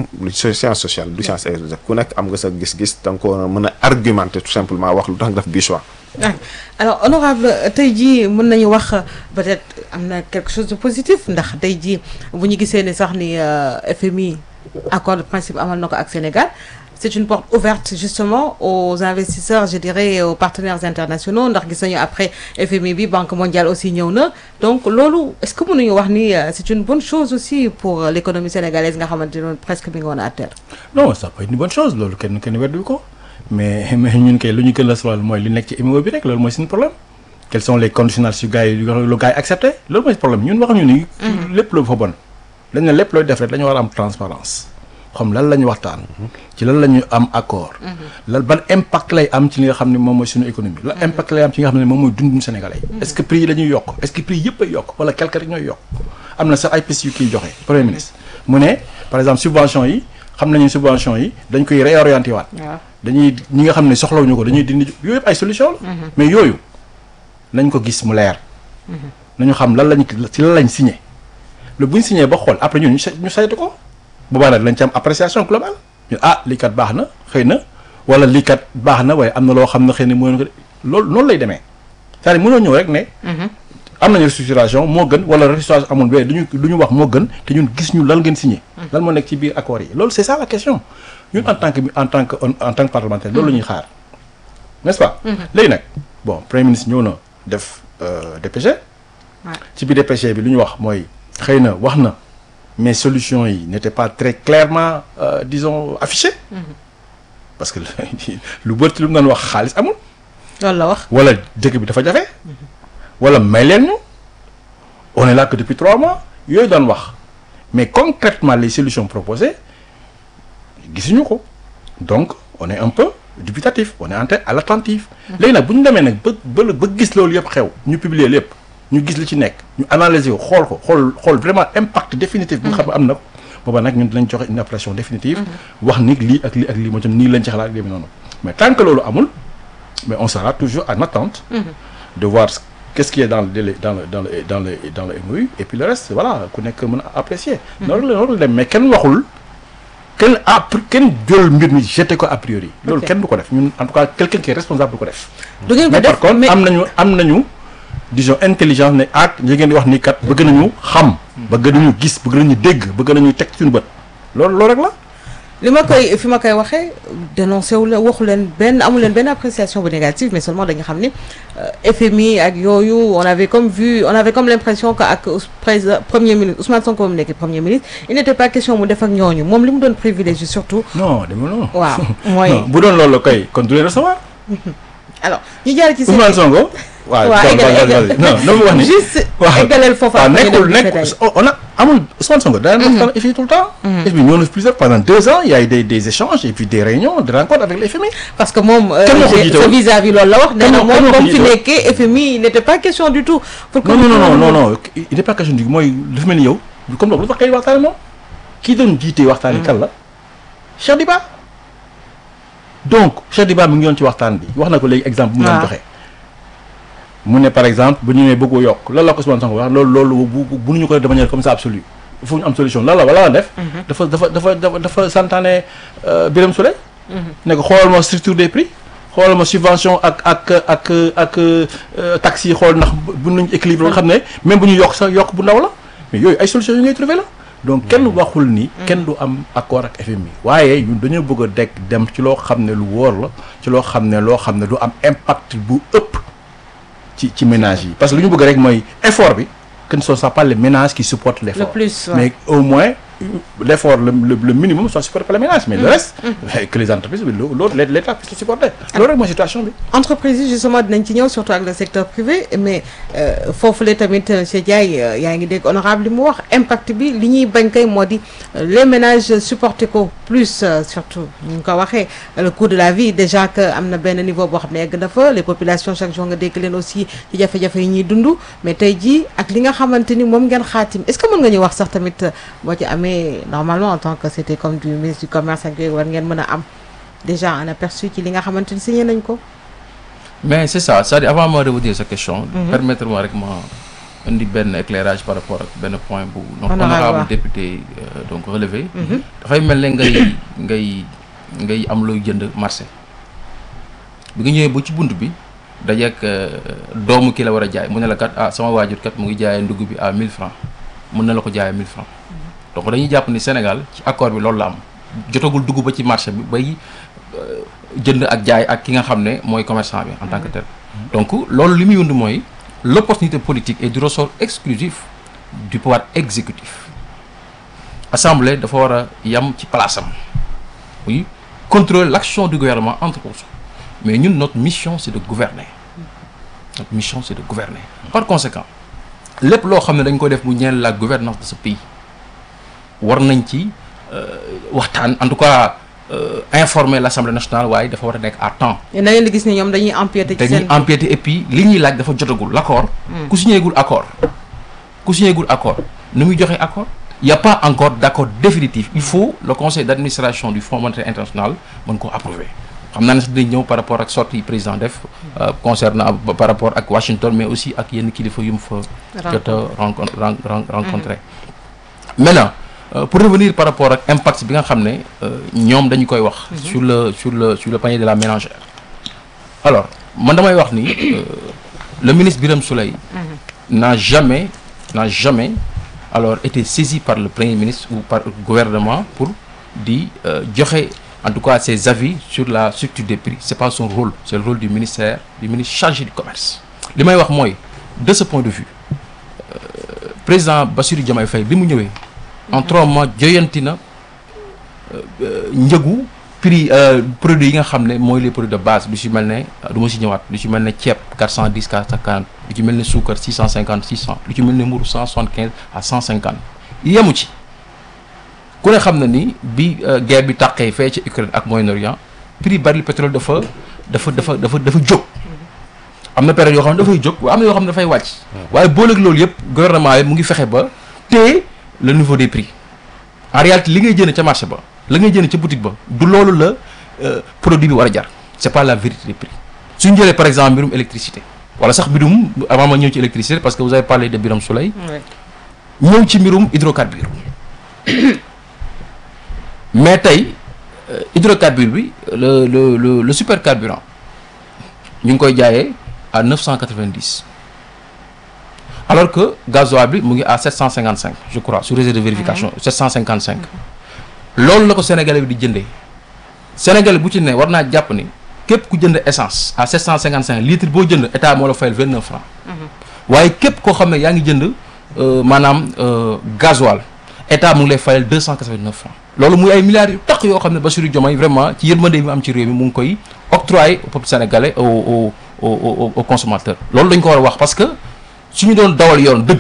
lu science sociale du science exacte ku nekk am nga sa gis-gis da nga ko mën a argumenter tout simplement wax lu tax nga def bii choix. ah alors honorable tey jii mën nañu wax peut-être am na quelque chose de positif ndax tey jii bu ñu gisee ne sax ni FMI accord de principe amal na ko ak Sénégal c'est une porte ouverte justement aux investisseurs je dirais aux partenaires internationaux ndax gis nañu après FMI bi Banque mondiale aussi ñëw na donc loolu est-ce que mënuñu wax ni c'est une bonne chose aussi pour l'économie sénégalaise nga xamante ne presque bi nga woon à terre. non ça peut être une bonne chose loolu kenn kenn weddu ko mais mais ñun kay lu ñu gën a soxla mooy li nekk ci MOU bi rek loolu mooy suñu problème quels sont les conditionnels su gars yi lu gars yi accepté loolu mooy problème ñun waxuñu ni. lépp loolu fa bon. dañ ne lépp looy def rek dañu war a am transparence xam lan la ñu waxtaan. ci lan la ñu am accord. lan ban impact lay am ci li nga xam ne moom mooy suñu économie. lan impact lay am ci li nga xam ne moom mooy dundu Sénégalais yi. est-ce que prix yi dañuy yokk est-ce que prix yëpp ay yokk wala quelque rek ñooy yokk am na sax ay pistes yu kiy joxe premier ministre mu ne par exemple subvention yi xam nañu subvention yi dañ koy réorienter waat. dañuy ñi nga xam ne soxlawuñu ko dañuy dindi yooyu yëpp ay solution la. mais yooyu nañ ko gis mu leer. nañu xam lan lañ ci lan lañ signé. lu bu ñu signé ba xool après ñun ñu saytu ko boobaa nag lañ ci am appréciation globale ñu ah lii kat baax na xëy na wala lii kat baax na waaye am na loo xam ne xëy na mënoon ko loolu noonu lay demee c'est-à-dire mënoo ñëw rek ne. am nañu restructuration moo gën wala restructuration amul mais duñu du ñu wax moo gën te ñun gis ñu lan ngeen signé. lan moo nekk ci biir accords yi loolu c'est ça la question ñun en tant que en tant que en tant que parlementaire loolu la ñuy xaar n'est-ce pas. léegi nag bon premier ministre ñëw na def DPG. ci biir DPG bi lu ñu wax mooy. xëy na wax na mais solutions yi n'étaient pas très clairement euh, disons affichées parce que lu bëri lu mu doon wax xaalis amul. loolu la wax. wala dëkk bi dafa jafe. wala may leen ñu. on est là que depuis trois mois yooyu doon wax mais concrètement les solutions proposées gisuñu ko donc on est un peu dubitatif on est en à l'attentif. léegi nag bu ñu demee nag ba ba ba gis loolu yëpp xew ñu publier lépp. ñu gis li ci nekk ñu analyser ko xool ko xool xool vraiment impact définitif bi nga xam ne am na ko booba nag ñun dinañ joxe une appréciation définitive wax ni lii ak lii ak lii moo tam nii lañ ci xalaat léegi noonu mais tant que loolu amul mais on sera toujours en attente de voir qu'est-ce qui est dans le délai dans le dans le dans le dans le MOU et puis le reste voilà ku nekk mën a apprécier loolu la loolu dem mais kenn waxul kenn a kenn jël mbir mi jeté ko a priori loolu kenn du ko def ñun en tout cas quelqu'un qui est responsable du ko def du ngeen ko mais def par contre am nañu am nañu disons intelligence ne ak li ngeen di wax ni kat bëgg nañu xam. bëgg nañu gis bëgg nañu dégg bëgg nañu teg suñu bët loolu loolu rek la. li ma koy fi ma koy waxee dénoncé wu leen waxu leen benn amu leen benn appréciation bu négative mais seulement dañu xam ni FMI ak yooyu on avait comme vu on avait comme l'impression que ak président premier ministre Ousmane Sonko mu nekk premier ministre il n'était pas question mu def ak ñooñu moom li mu doon privilégié surtout. non dama non. waaw mooy non bu doon loolu la koy kon du leen recevoir. alors ñu jaar ci. Ousmane Sonko. waaw waaw non non non mu wax ni. juste waaw eggaleel foofu waaw après ñu nekkul dem nekk détail. on a amul Ousmane Sonko daan waxtaan ak FMI tout le temps. et puis ñoo na plusieurs pendant deux ans il y a eu des des échanges et puis des réunions des rencontres avec les FMI. parce que moom Kan moo ko jiite woon sa vis-à-vis loolu la wax nee na moo- kan moom moo ko ba mu fi jiite woon nekkee FMI il n'était pas question du tout pour que non mu non non tudd non moom. non il n'est pas question du mooy dafa mel ni yow comme loolu lu tax kay waxtaane moom kii doon jiite waxtaan yi kan la Cheikh Diba donc Cheikh Diba mi ngi yoon ci waxtaan bi wax na ko léegi exemple bu mu doon waaw. joxe mu ne par exemple bu ñu nee bëggoo yokk lan la ko Ousmane Sonko wax loolu loolu bu bu bu ñu ko def de manière comme ça absolue il faut ñu am solution lan la wala la def dafa dafa dafa dafa dafa santaane euh, Birame Souleye ne ko xoolal ma structure des prix xoolal ma subvention ak ak ak ak euh, taxes yi xool ndax bu nañ équilibre nga xam ne même bu ñu yokk sax yokk bu ndaw la mais yooyu ay solutions yu ngay trouver la donc kenn waxul ni kenn du am accord ak FMI waaye ñun dañoo bëgg a dekk dem ci loo xam ne lu wóor la ci loo xam ne loo xam ne du am impact bu ëpp ci ci ménages yi parce que lu ñu bëgg rek mooy effort bi que ne ce soit pas les ménages qui supportent l'effort Le plus, ouais. mais au moins l'effort le, le, le minimum soit supporté par les ménages mais le reste que les entreprises l'autre l'État puisse le supporter loolu rek mooy situation bi entreprise yi justement dinañ ci ñëw surtout ak le secteur privé mais euh, foofu la tamit monsieur Ndiaye euh, yaa ngi dégg honorable li mu wax impact bi li ñuy bañ kay moo di euh, les ménages supporter ko plus euh, surtout ñu ngi ko waxee le coût de la vie déjà que am na benn niveau boo xam ne egg na fa les populations chaque jour nga dégg leen aussi ci jafe-jafe yi ñuy dund mais tey jii ak li nga xamante ni moom ngeen xaatim est-ce que mën nga ñu wax sax tamit euh, boo ci amee normalement en tant que c'était comme du ministre du commerce ak yooyu war ngeen mën a am déjà un aperçu ci li nga xamante ni signé nañ ko mais c'est ça c'est-à-dire avant ma revenir sa question permettre-moi rek ma indi benn éclairage par rapport ak benn point bu donc Honorable honorable Wa. député euh, donc relevé dafay mel ne ngay ngay ngay am looy jënd marché bi nga ñëwee ba ci bunt bi dajeek euh, doomu ki la war a jaay mu ne la kat ah sama waajur kat mu ngi jaayee ndugg bi à 1000 francs mën na la ko jaayee 1000 francs donc dañuy jàpp ni Sénégal ci accord bi loolu la am jotagul dugg ba ci marché bi bay euh, jënd ak jaay ak ki nga xam ne mooy commerçant bi en tant que tel donc loolu li muy wund mooy l'opportunité politique est du ressort exclusif du pouvoir exécutif assemblée dafa war a yam ci place am oui contrôler l'action du gouvernement entre autres mais ñun notre mission c'est de gouverner notre mission c'est de gouverner par conséquent lépp loo xam ne dañ ko def mu ñeel la gouvernance de ce pays war nañ ci euh, waxtaan en tout cas euh, informer l'Assemblée nationale waaye dafa war a nekk à temps na ngeen di gis ni ñoom dañuy empiéter ci dañuy seen empiéter et puis li ñuy laaj dafa jotagul l'accord ku signéegul accord ku signéegul accord nu muy joxe accord il y a pas encore d'accord définitif il faut le conseil d'administration du Fonds monétaire international mën ko approuver xam naa ne sax dinañ ñëw par rapport ak sortie président def euh, concernant ba- par rapport ak Washington mais aussi ak yenn kilifa yu mu fa jot a rencontre ren- ren- rencontré maintenant euh, pour revenir par rapport ak impact bi nga xam ne euh, ñoom dañu koy wax sur le sur le sur le panier de la ménagère alors man damay wax ni euh, le ministre Birame Souleye n'a jamais n'a jamais alors été saisi par le premier ministre ou par le gouvernement pour di euh, joxe en tout cas ses avis sur la structure des prix c'est pas son rôle c'est le rôle du ministère du ministre chargé du commerce li may wax mooy de ce point de vue euh, président Bassirou Diomaye Faye bi mu ñëwee en trois mois joyanti na euh, euh, njëgu prix euh, produits yi nga xam ne mooy les produits de base lu ci mel ne du ma ci ñëwaat lu ci mel ne ceeb 410 450 lu ci mel ne suukar 650 600 lu ci mel ne mburu 175 à 150 yemu ci ku ne xam na ni bi euh, guerre bi tàqee fee ci Ukraine ak Moyen-Orient prix baril pétrole dafa dafa dafa dafa dafa jóg am na période yoo xam ne dafay jóg waaye am na yoo xam ne dafay wàcc waaye booleeg loolu yëpp gouvernement yi mu ngi fexe ba téye le niveau des prix en réalité li ngay jënd ca marché ba la ngay jënd ca boutique ba du loolu la euh, produit bi war a jar c'est pas la vérité des prix suñu jëlee par exemple mbirum électricité wala sax mbirum avant ma ñëw ci électricité parce que vous avez parlé de Birame Souleye Ouais. ñëw ci mbirum hydrocarbure mais tey euh, hydrocarbure bi le le le le supercarburant ñu ngi koy jaayee à 990 alors que gasoil bi mu ngi à 755 je crois sur réseau de vérification 755 loolu la ko sénégalais bi di jëndee sénégalais bu ci ne war naa jàpp ni képp ku jënd essence à 755 litres boo jënd état moo la fayal 29 francs waaye képp koo xam ne yaa ngi jënd euh, maanaam euh, gasoil état mu ngi lay fayal 289 francs loolu muy ay milliards yu tax yoo xam ne Bassirou Diomaye vraiment ci yërmande bi mu am ci réew mi mu ngi koy octroyer au peuple sénégalais au au au au au consommateur loolu dañ ko war a wax parce que suñu doon dawal yoon dëgg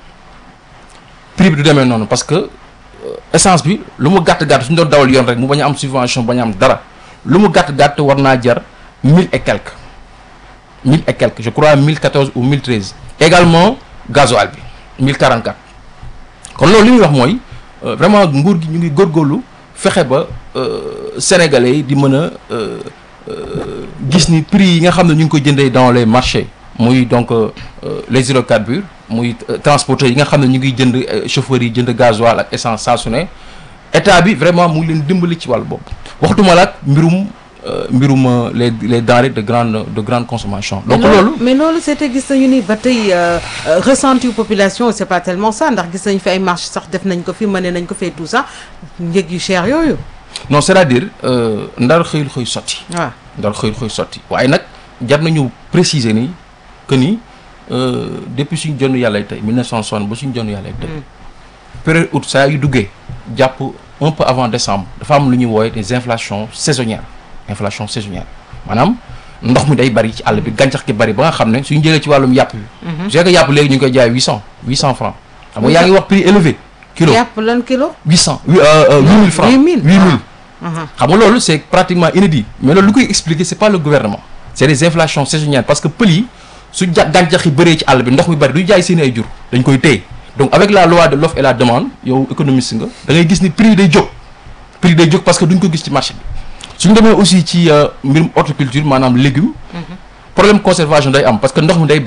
prix bi du demee noonu parce que euh, essence bi lu mu gàtt gàtt suñu doon dawal yoon rek mu bañ a am subvention bañ a am dara lu mu gàtt gàtt war naa jar mille et quelques mille et quelques je crois mille quatorze ou mille treize également gasoil bi mille quarante quatre kon loolu li muy wax mooy euh, vraiment nguur gi ñu ngi góorgóorlu fexe ba euh, sénégalais yi di mën a euh, euh, gis ni prix yi nga xam ne ñu ngi koy jëndee dans les marchés muy donc euh, euh, les hydrocarbures muy euh, transporteurs yi nga xam ne ñu ngi jënd euh, chauffeurs yi jënd gasoil ak essence saa su ne état bi vraiment mu ngi leen dimbali ci wàllu bopp waxtuma la ak mbirum euh, mbirum euh, les les denrées de grande de grande consommation donc mais loolu mais loolu c'était gis nañu ni ba tey euh, euh, ressenti population c'est pas tellement ça ndax gis nañu fi ay marche sax def nañ ko fi mëne nañ ko fee tout ça njëg yu cher yooyu non c'est-à-dire euh, ndar xëyul xëy sotti waaw ndar xëyul xëy sotti waaye nag jar nañu préciser ni que ni euh, depuis suñu jonn yàlla tey 1960 ba suñu jonn yàlla tey période août saa yu duggee jàpp un peu avant décembre dafa am lu ñuy woowe des inflations saisonnières inflation saisonnière maanaam ndox mi day bari ci àll bi gàncax gi bari ba nga xam ne suñu jëlee ci wàllum yàpp bi je sais que yàpp léegi ñu ngi koy jaay 800 800 francs xam nga yaa ngi wax prix élevé kilo yàpp lan kilo 800 huit euh, huit mille francs 8000. 8000 Ah. xam nga loolu c'est pratiquement inédit mais loolu lu koy expliquer c'est pas le gouvernement c'est des inflations saisonnières parce que pël yi su ja gàncax yi bëree ci àll bi ndox mi bëri du jaay seen ay jur dañ koy téye donc avec la loi de l'offre et la demande yow économiste nga da ngay gis ni prix yi day jóg prix yi day jóg parce que duñ ko gis ci marché bi suñu demee aussi ci euh, mbirum horticulture maanaam légumes problème conservation day am parce que ndox mi day bari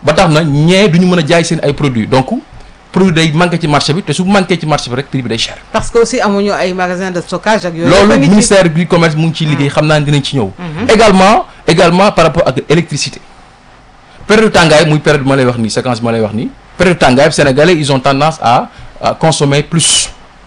ba tax na ñee du ñu mën a jaay seen ay produits donc produit day manqué ci marché bi te su manqué ci marché bi rek prix bi day cher. parce que aussi amuñu ay magasin de stockage ak yooyu. loolu yëpp a ngi ci. ministère du commerce mu ngi ciy liggéey xam naa ne dinañ ci ñëw. également également par rapport ak électricité période tàngaay muy période bi ma lay wax nii séquence bi ma lay wax nii période tàngaay bi sénégalais ils ont tendance à à consommer plus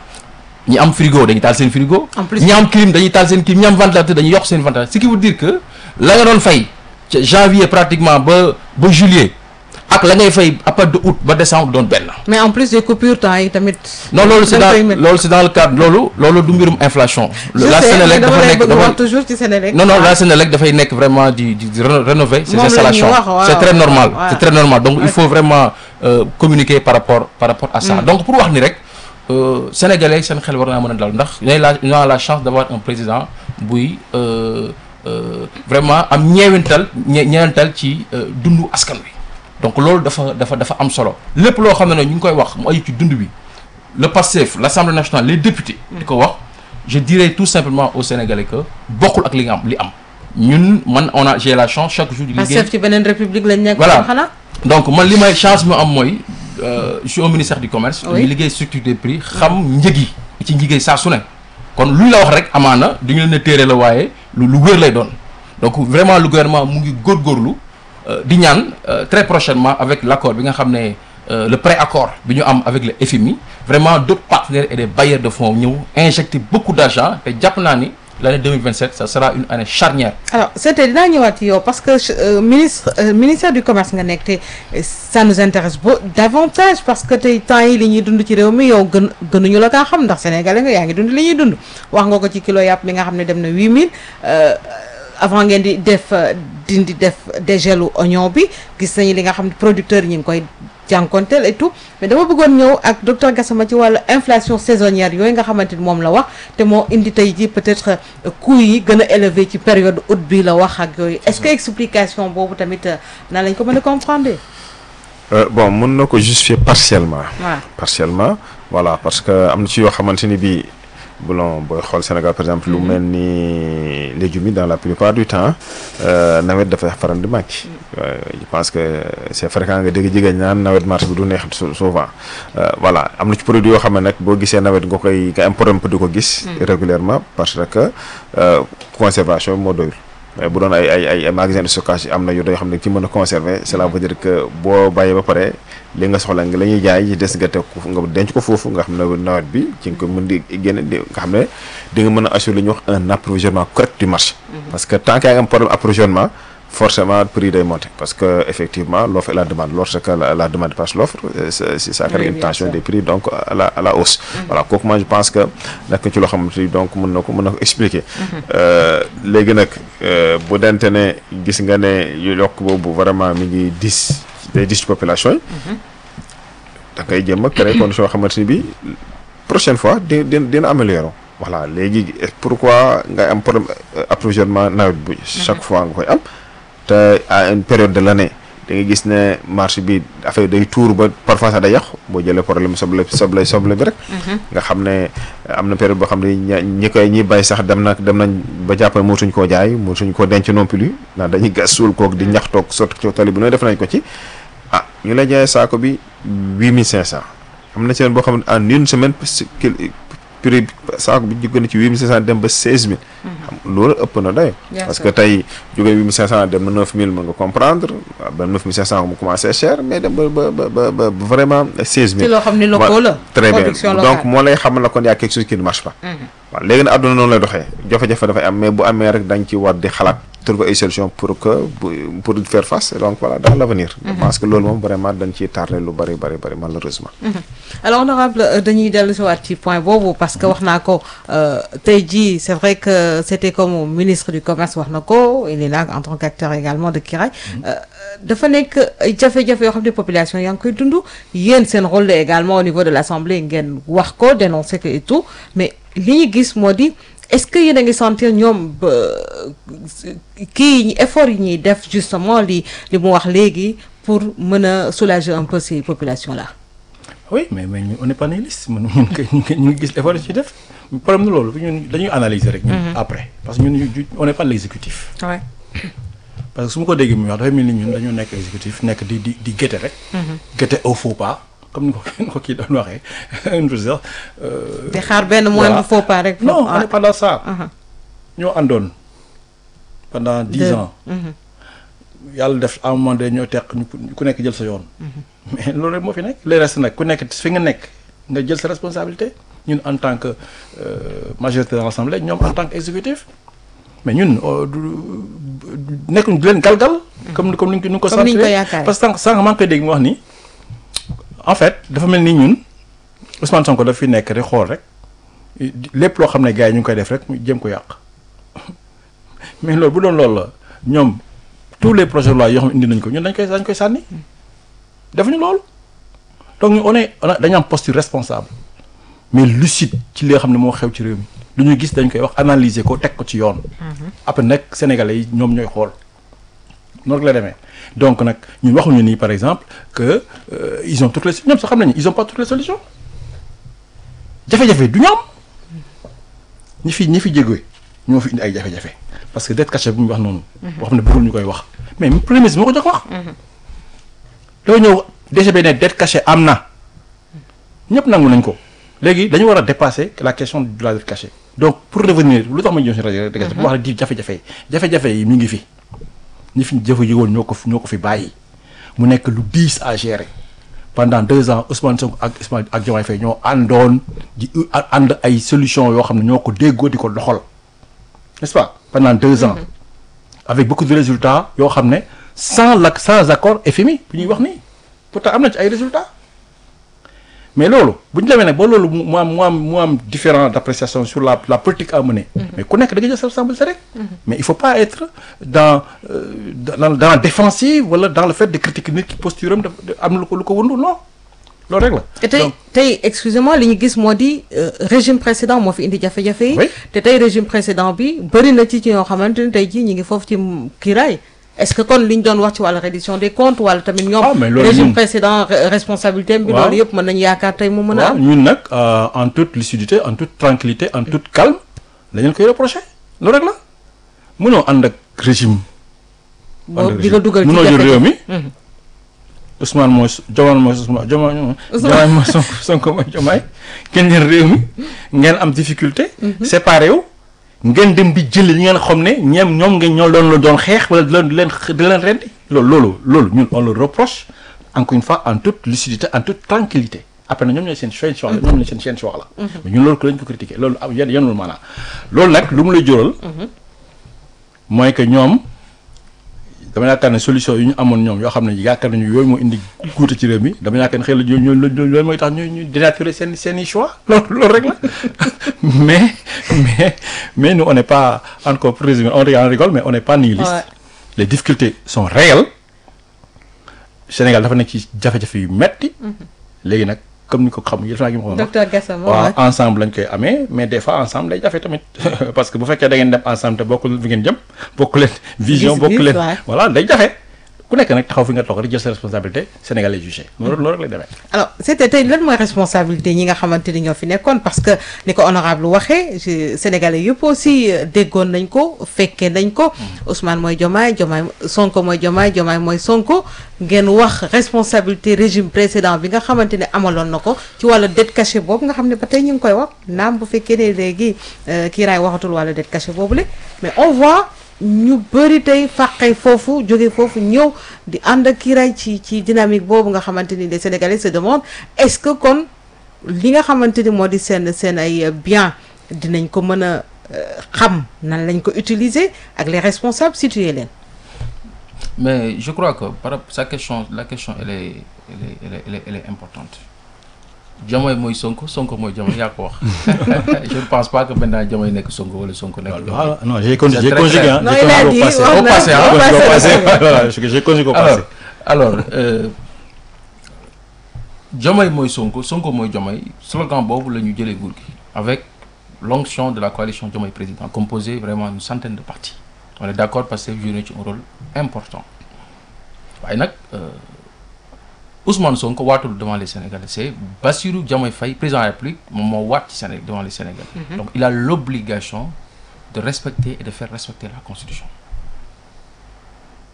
ñi am frigo dañuy taal seen frigo. En plus- ñi am clim dañuy taal seen clim ñi am ventilateur dañuy yokk seen ventilateur ce qui veut dire que la nga doon fay ca janvier pratiquement ba ba juillet ak la ngay fay à partir de août ba décembre doon benn. mais en plus des coupures temps yi tamit. non loolu c'est da nga koy dans mettre. loolu c'est dans le cadre loolu loolu du mbirum inflation. je la sais mais Sénélec dama dafa lay nekk bëgg dafa wax toujours ci Sénélec. non non la Sénélec dafay nekk vraiment di di di réno- rénover ses Moom la ñuy installations wax, waaw, c'est très normal waaw. c'est très normal donc il Ouais. faut vraiment euh, communiquer par rapport par rapport à ça donc pour wax ni rek euh, sénégalais seen xel war naa mën a dal ndax ñooy la ñu a la chance d'avoir un président buy euh, euh, vraiment am ñeewental ñe ñeewental ci euh, dundu askan wi donc loolu dafa dafa dafa am solo lépp loo xam ne ne ñu ngi koy wax mu aju ci dund bi le PASTEF l'Assemblée nationale les députés di ko wax je dirais tout simplement aux Sénégalais que bokkul ak li nga am li am ñun man on a j'ai la chance chaque jour di liggéey Pastef ci beneen république lañ nekk. Voilà. xanaa. donc man li may chance mu am mooy euh, je suis au ministère du commerce Oui. ñu liggéey structure des prix xam njëg yi ci njëgee saa su ne kon lu ñu la wax rek amaana du ñu leen a téere la waaye lu lu wér lay doon donc vraiment le gouvernement mu ngi góorgóorlu euh, di ñaan euh, très prochainement avec l'accord bi nga xam ne euh, le pré-accord bi ñu am avec le FMI vraiment d'autres partenaires et des bailleurs de fonds ñëw injecter beaucoup d'argent te jàpp naa ni l'année 2027 ça sera une année charnière alors c'était dinaa ñëwaat ci yow parce que euh, ministre euh, ministère du commerce nga nekk te euh, ça nous intéresse beau davantage parce que tey temps yi li ñuy dund ci réew mi yow gën gënuñu la kaa xam ndax sénégalais nga yaa ngi dund li ñuy dund wax nga ko ci kilo yàpp bi nga xam ne dem na 8000 euh, avant ngeen di def euh, dindi def dégelu oignon bi gis nañu li nga xam ne producteurs yi ñu ngi koy jànkonteel et tout mais dama bëggoon ñëw ak docteur Gassama ci wàllu inflation saisonnière yooyu nga xamante ni moom la wax te moo indi tey ji peut-être euh, coûts yi gën a élevé ci période août bi la wax ak yooyu est-ce que explication boobu tamit euh, nan lañ ko mën a comprendre Euh, bon mën na ko justifier partiellement. voilà partiellement voilà parce que am na ci yoo xamante ni bii bon booy xool Sénégal par exemple lu mel ni légumes yi dans la plupart du temps euh, nawet dafay faral di manqué. Euh, je pense que c'est fréquent nga dégg jigéen naan nawet marché bi du neex sou- souvent Euh, voilà am na ci produit yoo xam ne nag boo gisee nawet nga koy nga am problème pour di ko gis. régulièrement parce que euh, conservation bi moo doyul. mais bu doon ay ay ay ay magasin de stockage am na yu yoo xam ne ci mën a conserver cela veut dire que boo bàyyee ba pare li nga soxla nga la ñuy jaay yi des nga teg ko nga denc ko foofu nga xam ne nawet bi ci nga ko mën di génne di nga xam ne di nga mën a assurer li ñuy wax un approvisionnement correct du marché. parce que tant que yaa ngi am problème approvisionnement forcément prix day monter parce que effectivement l'offre et la demande lorsque la, la demande passe l'offre euh, c'est c'est- ça crée Oui, une bien tension sûr. des prix donc à la à la hausse. voilà kooku moi je pense que nekk ci loo xamante ni donc mën na ko mën na ko expliquer. Euh, léegi nag euh, bu dente ne gis nga ne yu yokk boobu vraiment mi ngi dis day dis ci population yi. da ngay jéem a créer condition yoo xamante ni bi prochaine fois di di dina améliorer voilà léegi pourquoi nga am problème euh, approvisionnement nawet bi chaque fois nga koy am te à une période de l'année da nga gis ne marché bi affaire day tuur ba parfois sax day yàqu boo jëlee problème soble soble soble bi rek nga xam ne am na période boo xam ne ña ñi koy ñi bay sax dem na dem nañ ba jàpp ne mootuñ koo jaay mootuñ koo denc non plus ndax dañuy gas suul kook di ñax toog sotti ci tali bi nooy def nañ ko ci ah ñu lay jaayee saako bi huit mille cinq cent am na seen boo xam ne en une semaine parce que prix saako bi jóge na ci huit mille cinq cent dem ba seize mille xam loolu ëpp na dayo Bien parce sûr. que tey jóge huit mille cinq cent dem na neuf mille mën nga comprendre waaw ba neuf mille cinq cent mu commencé cher mais dem ba ba ba ba ba vraiment seize ci mille loo xam ni locaux la très bien production donc locale moo lay xamal la kon y a quelque chose qui ne marche pas waaw léegi nag àdduna noonu lay doxee jafe-jafe dafay am mais bu amee rek dañ ci war di xalaat trouver ay solution pour que bu- pour faire face donc voilà dans l'avenir je pense que loolu moom vraiment dañ ciy tardé lu bari bari bari malheureusement alors honorable euh, dañuy dellu si waat ci point boobu parce que wax naa ko euh, tey jii c'est vrai que c'était comme ministre du commerce wax na ko il est là en tant qu'acteur également de Kiraay euh, dafa nekk ay jafe-jafe yoo xam ne population yaa ngi koy dund yéen seen rôle la également au niveau de l'Assemblée ngeen wax ko dénoncer ko et tout mais li ñu gis moo di est-ce que yéen a ngi sentir ñoom ba kii yi effort yi ñuy def justement li li mu wax léegi pour mën a soulager un peu ces populations là oui mais mais ñun on n'est pas nihiliste man ñun kay ñu ngi ñu ngi gis effort yi ci def problème nu loolu ñun dañuy analyser rek. ñun après parce que ñun ñu- on n'est pas l'exécutif ouais. parce que su ma ko déggee muy wax dafay mel ni ñun dañoo nekk exécutif nekk di di di guette rek. guette au faux pas comme ni ko ni ko kii doon waxee une chose di xaar benn moindre faux pas rek. non ah. on est pas dans ça. Ah. ñoo àndoon pendant dix Deux. ans. yàlla def à un moment donné ñoo teq ñu ku- ku nekk jël sa yoon. mais loolu rek moo fi nekk. les restes nag ku nekk fi nga nekk nga jël sa responsabilité ñun en tant que euh, majorité de l'Assemblée ñoom en tant que exécutif mais ñun euh, du du- nekkuñ di leen galgal. comme ni comme ni ñu ko Comme ni ñu ko sentir. yaakaaree. parce que sànq sànq maa ngi koy dégg mu wax ni en fait dafa mel ni ñun Ousmane Sonko daf fi nekk rek xool rek lépp loo xam ne gars yi ñu ngi koy def rek mu jéem ko yàq mais loolu bu doon loolu la ñoom tous les projets de loi yoo xam ne indi nañ ko ñun dañ koy dañ koy sànni defuñu loolu donc ñu on est on a dañu am posture responsable mais lucide ci li nga xam ne moo xew ci réew mi lu ñu gis dañ koy wax analyser ko teg ko ci yoon. après nag sénégalais yi ñoom ñooy xool noonu la demee donc nag ñun waxuñu nii par exemple que euh, ils ont toutes les ñoom sax xam nañu ils ont pas toutes les solutions jafe-jafe du ñoom ñi fi ñi fi jégoy ñoo fi indi ay jafe-jafe parce que dette cachée bu ñu wax noonu. boo xam ne bëggul ñu koy wax mais premier ministre moo ko jox wax. doo ñëw DGB ne dette cachée am na ñëpp nangu nañ ko léegi dañu war a dépasser la question de la dette cachée donc pour revenir lu tax ma ñëw si rajo dette cachée pour wax di jafe-jafe yi jafe-jafe yi mi ngi fi ñi fi jëfe yëgoon ñoo ko fi ñoo ko fi bàyyi mu nekk lu diis à gérer pendant deux ans Ousmane Sonko ak Ousmane ak Diomaye Faye ñoo àndoon di ànd ay solution yoo xam ne ñoo ko déggoo di ko doxal n'est-ce pas pendant deux ans avec beaucoup de résultats yoo xam ne sans la sans accord FMI bu ñuy wax nii pourtant am na ci ay résultats mais loolu bu ñu demee nag ba loolu mu am mu am mu am différent d'appréciation sur la la politique à mener mais ku nekk da nga jël sa responsabilité rek mais il faut pas être dans euh, dans dans la défensive wala dans le fait de critiquer nit ki posture am daf am lu ko lu ko wëndu non loolu rek la te tey Donc, tey excusez-moi li ñu gis moo di euh, régime précédent moo fi indi jafe-jafe yi. Oui. te tey régime précédent bi bëri na ci ci ñoo xamante ni tey jii ñu ngi foofu ci kiiraay est-ce que kon li ñu doon wax ci wàllu reddition des comptes wala tamit ñoom. Ah, mais loolu régime ñun- précédent re- responsabilité bi. Waaw. loolu yëpp mën nañu yaakaar tey mu mën a waaw am. ñun nag euh, en toute lucidité en toute tranquillité en toute calme la ñu koy reprocher loolu rek la mënoo ànd ak régime. ànd ak boobu di nga régime. dugal ci mënoo jël réew mi. Mhm. Ousmane mooy Diomaye mooy Ousmane Diomaye Ousmane. Diomaye mooy Sonko Sonko mooy Diomaye ngeen jël réew mi ngeen am difficulté. séparé wu ngeen dem di jëli li ngeen xam ne ñoom ñoom ngeen ñoo doon la doon xeex wala di leen di leen di leen rendi loolu loolu loolu ñun on le reproche encore une fois en toute lucidité en toute tranquillité après na ñoom ñooy seen seen choix la ñoom ñooy seen seen choix la. mais ñun loolu ko lañ ko critiquer loolu am yenn yenul maanaam loolu nag lu mu lay jural. mooy que ñoom. dama yaakaar ne solution yi ñu amoon ñoom yoo xam ne yaakaar nañu yooyu moo indi guute ci réew mi dama yaakaar ne xëy na ñoo ñoo loolu mooy tax ñu ñu dénaturer seen seen i choix loolu loolu rek la mais mais mais nous on n'est pas encore pour résumer on rigole, on rigole mais on n'est pas nihiliste Ouais. les difficultés sont réelles Sénégal dafa nekk ci jafe-jafe yu metti léegi nag comme ni ko xam yëf naa gi ma ko wax docteur Gassama waaw ouais. ensemble lañ koy amee mais des fois ensemble day jafe tamit parce que bu fekkee da ngeen dem ensemble te bokkul fi ngeen jëm bokku leen vision Gis-gis, bokku leen ouais. voilà day jafe ku nekk nag taxaw fi nga toog rek jël sa responsabilité sénégalais jugé loolu loolu rek lay demee alors c'était tey lan mooy responsabilité ñi nga xamante ni ñoo fi nekkoon parce que ni ko honorable waxee je- sénégalais yëpp aussi euh, déggoon nañ ko fekkee nañ ko Ousmane mooy Diomaye Diomaye Sonko mooy Diomaye Diomaye mooy Sonko ngeen wax responsabilité régime précédent bi nga xamante ne amaloon na ko ci wàllu dette cachée boobu nga xam ne ba tey ñu ngi koy wax naam bu fekkee ne léegi euh, kiiraay waxatul wàllu dette cachée boobu la mais on voit ñu bëri tey fàqee foofu jóge foofu ñëw di ànd ak kiiraay ci ci dynamique boobu nga xamante ni les Sénégalais se demandent est-ce que kon li nga xamante ni moo di seen seen ay bien dinañ ko mën a euh, xam nan lañ ko utiliser ak les responsables situer leen. Mais je crois que par rapport sa question, la question elle est, elle est, elle est, elle est, elle est importante. Diomaye mooy Sonko Sonko mooy Diomaye yaa ko wax je ne pense pas que maintenant Diomaye nekk Sonko wala Sonko nekk Diomaye. voilà non j'ai con- C'est j'ai très conjugué clair. hein Non, j'ai il a conjugué dit, au passé wax Au na- passé, hein, au Conjugué au passé. passé voilà j'ai j'ai conjugué au passé alors alors euh, Diomaye mooy Sonko Sonko mooy Diomaye slogan boobu la ñu jëlee nguur gi avec l'onction de la coalition Diomaye président composée vraiment d'une centaine de partis on est d'accord parce que joué na ci un rôle important waaye nag euh, Ousmane Sonko waatul devant les Sénégalais c'est Bassirou Diomaye Faye président de la République moom moo waat ci Sénégal devant les Sénégalais donc il a l'obligation de respecter et de faire respecter la Constitution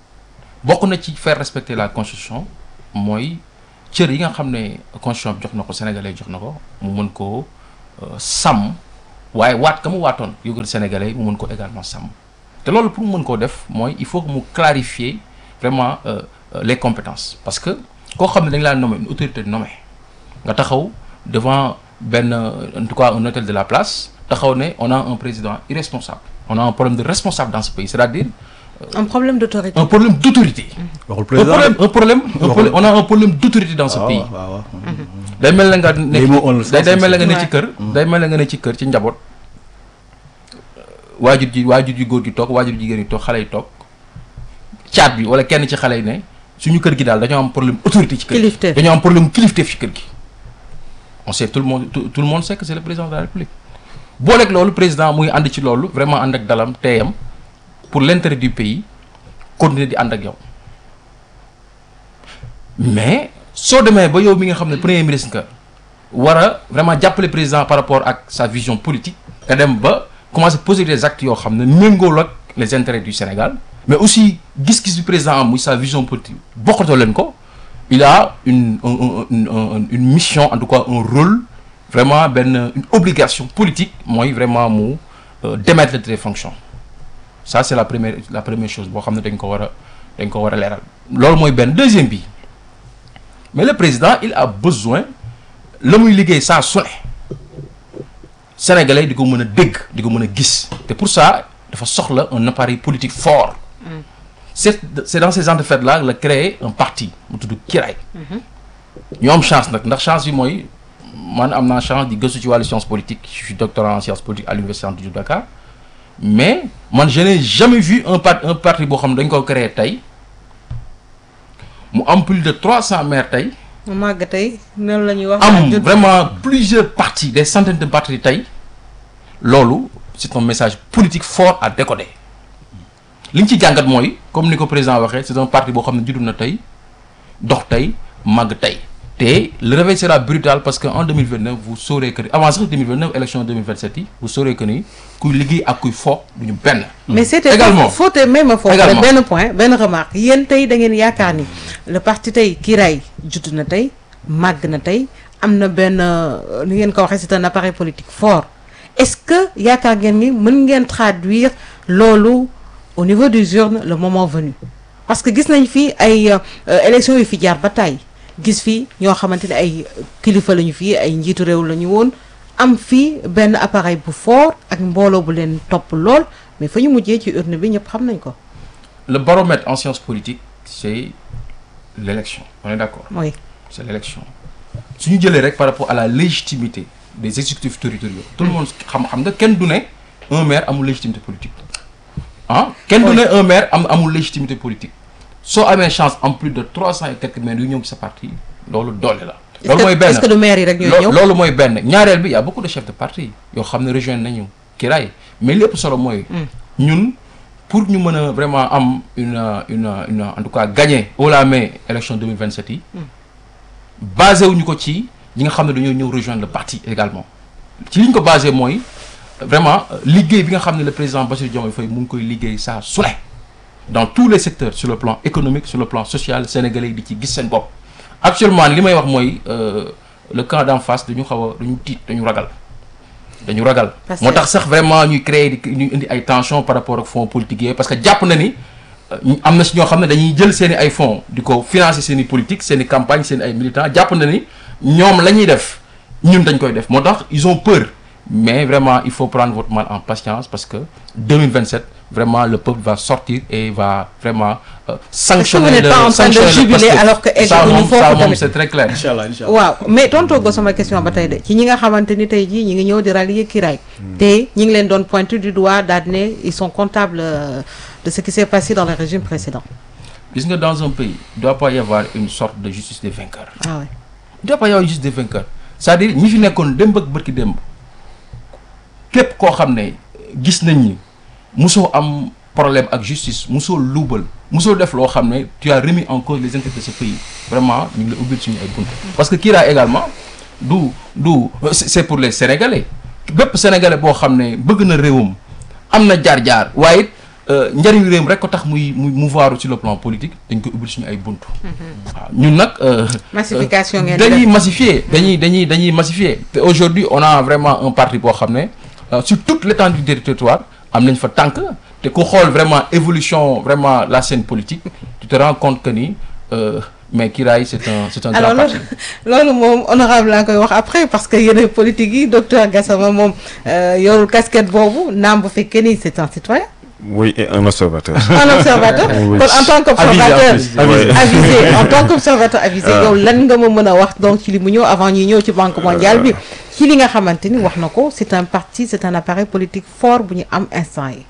bokk na ci faire respecter la constitution mooy cër yi nga xam ne constitution bi jox na ko sénégalais jox na ko mu mën koo euh, sàmm waaye waat ka mu waatoon yógal sénégalais mu mën ko également sàmm te loolu pour mu mën koo def mooy il faut que mu clarifier vraiment euh, euh, les compétences parce que koo xam ne dañ laa nommé une autorité nommée nga taxaw devant benn en tout cas un hôtel de la place taxaw ne on a un président irresponsable on a un problème de responsable dans ce pays c'est-à-dire un problème d'autorité un problème d'autorité waxul un président problème un problème un problème on a un problème d'autorité dans ce waaw pays waaw waaw. day mel na nga Day moo on le nekk day day mel na nga ne Ouais. ci kër day mel na nga ne ci kër ci njaboot waajur ji waajur ji góor gi toog waajur jigéen yi toog xale yi toog caat bi wala kenn ci xale yi ne suñu kër gi daal dañoo am problème autorité ci kër gi Kilifteef. dañoo am problème kilifteef ci kër gi on sait tout le monde tout, tout le monde sait que c'est le président de la république booleeg loolu président muy ànd ci loolu vraiment ànd ak dalam teeyam pour l'intérêt du pays continuer di ànd ak yow mais soo demee ba yow mi nga xam ne premier ministre nga war a vraiment jàppale président par rapport ak sa vision politique nga dem ba commencer poser des actes yoo xam ne méngool ak les intérêts du Sénégal mais aussi gis-gis du président am muy sa vision politique bokkatoo leen ko il a une un- un- une un- une mission en tout cas un rôle vraiment benn une obligation politique mooy vraiment mu euh, démettre de ses fonctions ça c'est la première la première chose boo xam ne dañ ko war a dañ ko war a leeral loolu mooy benn deuxième bi mais le président il a besoin la muy liggéey saa su ne sénégalais di ko mën a dégg di ko mën a gis te pour ça dafa soxla un appareil politique fort c'est c'est dans ces entrefaites là la créer un parti mu tudd Kiraay ñu am chance nag ndax chance bi mooy man am naa chance di gëstu ci wàllu science politique je suis doctorant en sciences politiques à l'université Anta Diop Dakar mais man je n'ai jamais vu un parti un parti boo xam ne dañ ko créer tey mu am plus de 300 maires tey màgg tey noonu la ñuy wax. am jot- vraiment plusieurs partis des centaines de partis tey loolu c'est un message politique fort à décoder li ñu ci jàngat mooy comme ni ko président waxee c'est un parti boo xam ne juddu na tey dox tey màgg tey te le réveil sera brutal parce que en 2029 vous saurez que avant sax 2029 élection 2027 yi vous saurez que ni kuy liggéey ak kuy fo duñu benn mais c'était Également. faut te même foofu rek Également. benn point benn remarque yéen tey da ngeen yaakaar ni le parti tey Kiraay judd na tey màgg na tey am na benn euh, ni ngeen ko waxee c'est un appareil politique fort est-ce que yaakaar ngeen ni mën ngeen traduire loolu au niveau des urnes le moment venu parce que gis nañ fi ay euh, élections yu fi jaar ba tey gis fi ñoo xamante ne ay kilifa lañu fii ay njiitu réew la ñu woon am fii benn appareil bu fort ak mbooloo bu leen topp lool mais fa ñu mujjee ci urne bi ñëpp xam nañ ko le baromètre en sciences politiques c'est l'élection on est d'accord mooy c'est l'élection su ñu jëlee rek par rapport à la légitimité des exécutifs territoriaux tout le monde xam xam nga kenn du ne un maire amul légitimité politique ah kenn du ne un maire am amul légitimité politique soo amee chance en plus de trois cent et quelques maires yu ñëw ci sa parti loolu doole la loolu mooy benn est-ce que du maire yi rek ñooy Lo- ñëw loolu mooy benn ñaareel bi y a beaucoup de chefs de parti yoo xam ne rejoindre nañu Kiraay mais lépp solo mooy ñun pour ñu mën a vraiment am une euh, une euh, une euh, en tout cas gagner haut la main élection 2027 yi basé wuñu ko ci ñi nga xam ne dañoo ñëw rejoindre le parti également ci li ñu ko basé mooy vraiment euh, liggéey bi nga xam ne le président Bassirou Diomaye Faye mu ngi koy liggéey saa su ne dans tous les secteurs sur le plan économique sur le plan social sénégalais yi di ci gis seen bopp actuellement li may wax mooy euh, le camp d'en face dañu xaw a dañu tiit dañu ragal dañu ragal Parce moo que- tax sax vraiment ñuy créer di ñuy indi ay tensions par rapport ak fonds politiques yi parce que jàpp na ni euh, ñu- am na si ñoo xam ne dañuy jël seen i ay fonds di ko financer seen i politique seen i campagne seen i ay militants jàpp na ni ñoom la ñuy def ñun dañ koy def moo tax ils ont peur mais vraiment il faut prendre votre mal en patience parce que 2027 vraiment le peuple va sortir et va vraiment euh, sanctionner n'êtes le pas en train de sanctionner le jubiler Pastef. alors que ça eggaguñu moom foofu ça moom tamit. c'est très clair incha allah incha allah waaw mais tontoo go sama question ba tey de ci ñi nga xamante ni tey jii ñi ngi ñëw di rallier Kiraay te ñi ngi leen doon pointer du doigt daal di ne ils sont comptables euh, de ce qui s'est passé dans le régime précédent gis nga dans un pays il doit pas y avoir une sorte de justice des vainqueurs ah ouais il doit pas y avoir une justice des vainqueurs c'est-à-dire ñi fi nekkoon démb ak bërki démb képp koo xam ne gis nañ ni musoo am problème ak justice musoo luubal musoo def loo xam ne tu as remis en cause les intérêts de ce pays vraiment ñu ngi la ubbil suñu ay bunt parce que Kira également du du c'est c'est pour les sénégalais bépp sénégalais boo xam ne bëgg na réewam am na jaar-jaar waaye it euh, njëriñu réew mi rek ko tax muy muy mouvoir sur le plan politique dañ koy ubbil suñu ay buntu. waaw ñun nag. euh, massification ngeen di dañuy def. massifier dañuy dañuy dañuy massifier te aujourd'hui on a vraiment un parti boo xam ne euh, sur toute l'étendue du territoire am nañ fa tànk te ku xool vraiment évolution vraiment la scène politique tu te rends compte que ni euh, mais Kiraay c'est un c'est un alors grand loolu parti loolu moom honorable laa koy wax après parce que yéen politique yi docteur Gassama moom euh, yorul casquette boobu naam bu fekkee ni c'est un citoyen oui et un observateur. un observateur Oui. kon en tant qu'observateur Avisé, avisé. avisé en tant qu'observateur avisé Ah. yow lan nga ma mën a wax donc ci li mu ñëw avant ñuy ñëw ci banque mondiale bi ci li nga xamante ni wax na ko c'est un parti c'est un appareil politique fort bu ñu am instant yi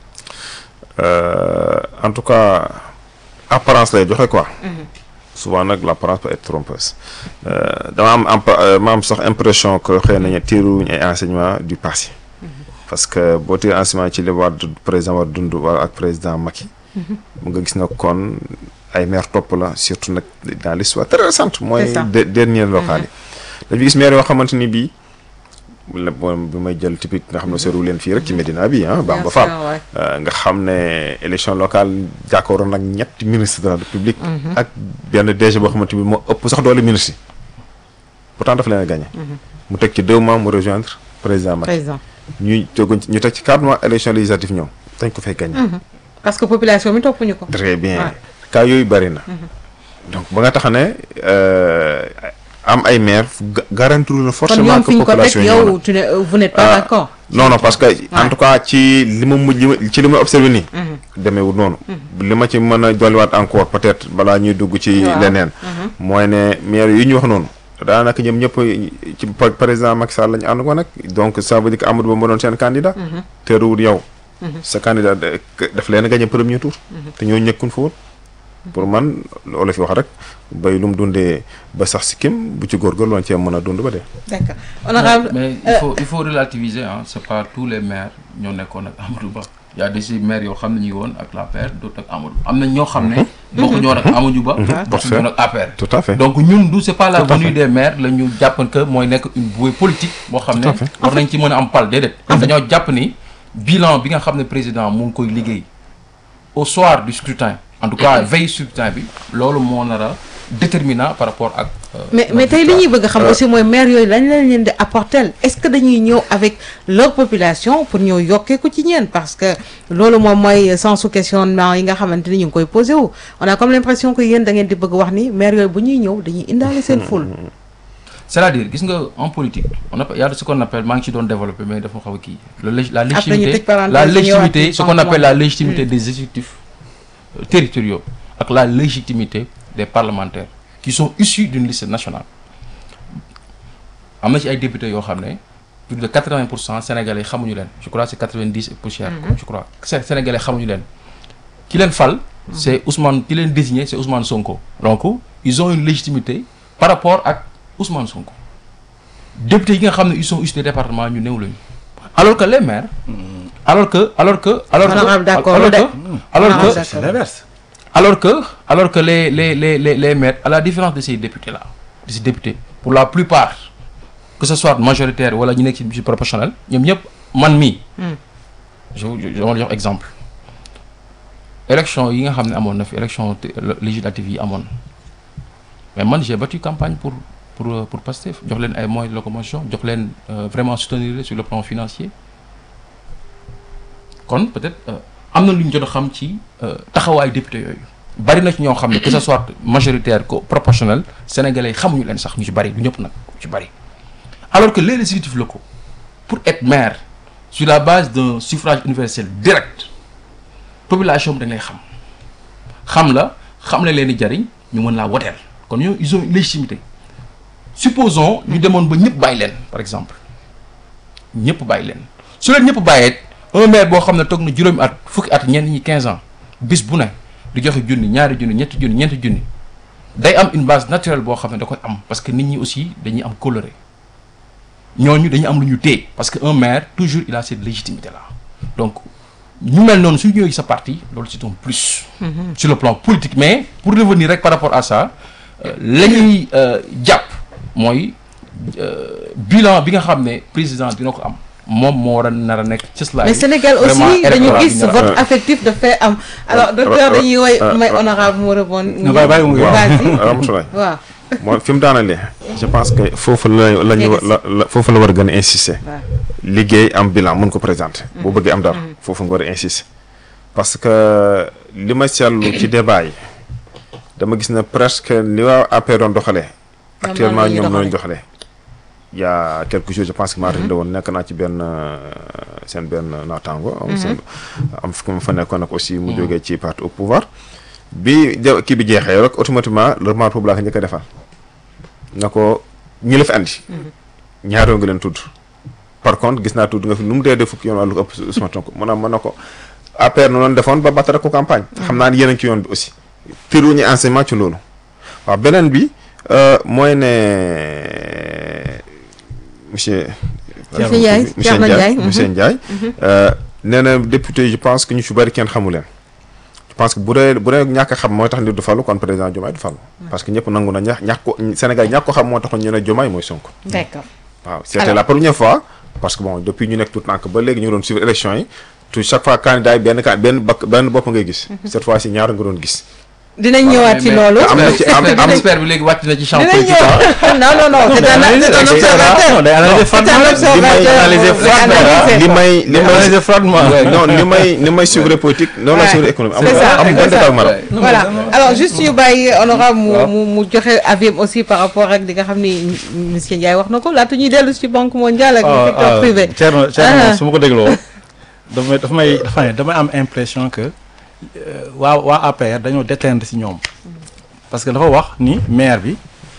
Euh, en tout cas apparence lay joxe quoi. souvent nag l'apparence peut être trompeuse. Euh, dama am ampa- euh, ma am sax impression que xëy nañu tiiruñu ay enseignements du passé. parce que boo tiir enseignement ci li war président war dund wala ak président Macky. mu nga gis na kon ay maire topp la surtout nag dans l'histoire très récente. mooy C'est ça. de- dernier local yi. dañu gis maire yoo xamante ni bii la bon bi may jël typique nga xam ne seeru leen fii rek ci Médina bi ah Bamba Bien Fall. sûr, ouais. Euh, nga xam ne élection locale jàkkaaroon nag ñetti ministre de la république ak benn DG boo xamante bi moo ëpp sax doole ministre yi pourtant dafa leen a gagné mu teg ci deux mois mu rejoindre président Macky président ñuy teguñ ñu teg ci quatre mois élection législative ñëw dañ ko fay gagné parce que population bi toppuñu ko très bien Ouais. cas yooyu bëri na donc ba nga tax ne euh, am ay maire ga- garantir na kon forcément ñoom que fi ñu ko teg population yi ñëw na yow tu ne vous n'êtes pas Ah. d'accord non non parce que en tout cas ci li ma mujj li ma- ci li ma observé nii demeewul noonu li ma ci mën a dolliwaat encore peut-être balaa ñuy dugg ci Waaw. leneen mooy ne maire yi ñu wax noonu daanaka ñoom ñëpp ci par- président Macky Sall lañu ànd ko nag donc ça veut dire que Amadou Ba moo doon seen candidat teeruwul yow sa candidat de- daf leen a gagné premier tour te ñoo ñëkkun fa woon pour man loolu fi wax rek bay lu mu dundee ba sax si kim bu ci góorgóorlu woon cee mën a dund ba dee d'accord honorable mais il faut il faut relativiser ah c'est pas tous les maires ñoo nekkoon ak Amadou Ba y a des maires yoo xam ne ñu ngi woon ak l'APR d'autres ak Amadou am na ñoo xam ne bokku ñoo ak Amadou Ba bokku ñoo ak APR tout à fait donc ñun du c'est pas la Tout à venue fait. des maires la ñu jàpp que mooy nekk une bouée politique boo xam ne Tout à fait. war nañ ci mën a am pal déedéet dañoo jàpp ni bilan bi nga xam ne président mu ngi koy liggéey au soir du scrutin en tout cas veille scrutin bi loolu moo nar a déterminant par rapport ak euh, mais la mais tey li victoire. ñuy bëgg a xam aussi mooy maire yooyu lañ lañ leen di apporter est-ce que dañuy ñëw avec leur population pour ñëw yokkee ko ci ñeen parce que loolu moom mooy sensu questionnement yi nga xamante ni ñu ngi koy posé wu on a comme l'impression que yéen da ngeen di bëgg wax ni maire yooyu bu ñuy ñëw dañuy indaale seen ful c'est-à-dire gis nga en politique on appelle y a ce qu'on appelle maa ngi ci doon développer mais dafa xaw a kii le lég- la ñu légitimité tëj parenthèse la ñu ñëwaat légitimité ci ce qu'on banque appelle la mondiale. légitimité des exécutifs euh, territoriaux ak la légitimité des parlementaires qui sont issus d'une liste nationale am na ci ay députés yoo xam ne plus de 80 pour cent sénégalais xamuñu leen je crois c'est 90 et poussière je crois Sé- sénégalais xamuñu leen ki leen fal c'est Ousmane ki leen désigné c'est Ousmane Sonko donc ils ont une légitimité par rapport ak Ousmane Sonko députés yi nga xam ne ils sont issus des départements ñu néew lañu alors que les maires alors que alors que alors que Honorable d'accord, alors de. que alors Honorable que d'accord. c'est l'inverse alors que alors que les les les les les maires à la différence de ces députés là de ces députés pour la plupart que ce soit majoritaire wala ñu nekk ci ci proportionnel ñoom ñëpp man mii je je je ma jox exemple élection yi nga xam ne amoon na fi élection té- législative yi amoon mais man j'ai battu campagne pour pour euh, pour Pastef jox leen ay moyens de locomotion jox leen euh, vraiment soutenir leen sur le plan financier kon peut-être euh, am na lu ñu jot a xam ci euh, taxawaayu député yooyu bari na ci ñoo xam ne que ce soit majoritaire que proportionnel sénégalais yi xamuñu leen sax ñu ci bari du ñëpp nag ci bari alors que les législatifs locaux pour être maire sur la base d'un suffrage universel direct population bi dañ lay xam xam la xam la leen di jariñ ñu mën laa woteel kon ñoo ils ont une légitimité supposons ñu demoon ba ñëpp bàyyi leen par exemple ñëpp bàyyi leen su leen ñëpp bàyyee un maire boo xam ne toog na juróomi at fukki at ñenn ñi 15 ans bis bu ne di joxe junni ñaari junni ñetti junni ñeenti junni day am une base naturelle boo xam ne da koy am parce que nit ñi aussi dañuy am coloré ñooñu dañuy am lu ñu téye parce que un maire toujours il a cette légitimité là donc ñu mel noonu su ñëwee sa parti loolu c'est un plus sur le plan politique mais pour revenir rek par rapport à ça euh, la ñuy euh, jàpp mooy euh, bilan bi nga xam ne président dina ko am moom moo war a nar a nekk cëslaay mais Sénégal aussi vraiment dañu électoral gis bi ñu- vote affectif dafay am alors docteur dañuy woy may honorable mu rebond Non, bàyyi- bàyyi mu ngi- vas-y Ramatoulaye waaw mooy fi mu daanalee je pense que foofu la la ñu la la foofu la war a gën a insister waaw liggéey am bilan mun ko présenter boo bëggee am dara foofu nga war a insister parce que li ma seetlu ci débat yi dama gis ne presque li waa APR doon doxalee actuellement noonu la ñuy ñoom ñooy doxalee. doxalee il y a quelque chose je pense que maa rek la woon nekk naa ci benn euh, seen benn naataango am seen am fu mu fa nekkoon nag aussi mu jógee ci parti au pouvoir bi ja- kii bi jeexee rek automatiquement le remarque boobu laa ko njëkk a defal na ko ñi la fi andi ñaaroo nga leen tudd par contre gis naa tudd nga fi nu mu dee def fukki yoon wàllu ko ëpp Ousmane Sonko mu ne mën na ko APR nu loon defoon ba battara ko campagne xam naa ne yéen a ngi ci yoon bi aussi tiruñu enseignement ci loolu waaw beneen bi euh, mooy ne monsieur Monsieur Ndiaye, monsieur Thierno Ndiaye Ndiaye, monsieur Ndiaye euh, nee na député je pense que ñu ci bëri kenn xamu leen je pense que bu dee bu dee ñàkk a xam mooy tax nit du falu kon président Diomaye du falu parce que ñëpp nangu na ñax ñàkk ko Sénégal ñàkk ko xam moo taxoon ñu ne Diomaye mooy Sonko d'accord waaw c'était Alors. la première fois parce que bon depuis ñu nekk tout temps que ba léegi ñu ngi doon suivre élection yi tout chaque fois candidat yi benn can benn bakk benn bopp ngay gis cette fois ci ñaar nga doon gis dinañ ñëwaat ci loolu am na ci am expert am expert bi léegi wàcc na ci champ dinañ politique ah. ñëw non non non c'est un c'est un observateur non day analyser c'est un froidement observateur analyser bu froidement. analyser. li may li day may analyser froidement non li may li may suivre politique noonu la Ouais. suivre économie am C'est ça, am c'est benn ça. détail ma Ouais. voilà alors juste ñu bàyyi honorable mu waaw. mu mu joxe avis aussi par rapport ak li nga xam ni monsieur Ndiaye wax na ko laata ñuy dellu ci banque mondiale ak le secteur privé Thierno Ah. Thierno su ma ko dégloo dafa may dafa may dafa ne damay am impression que euh, waa waa APR dañoo déteindre si ñoom parce que dafa wax ni maire bi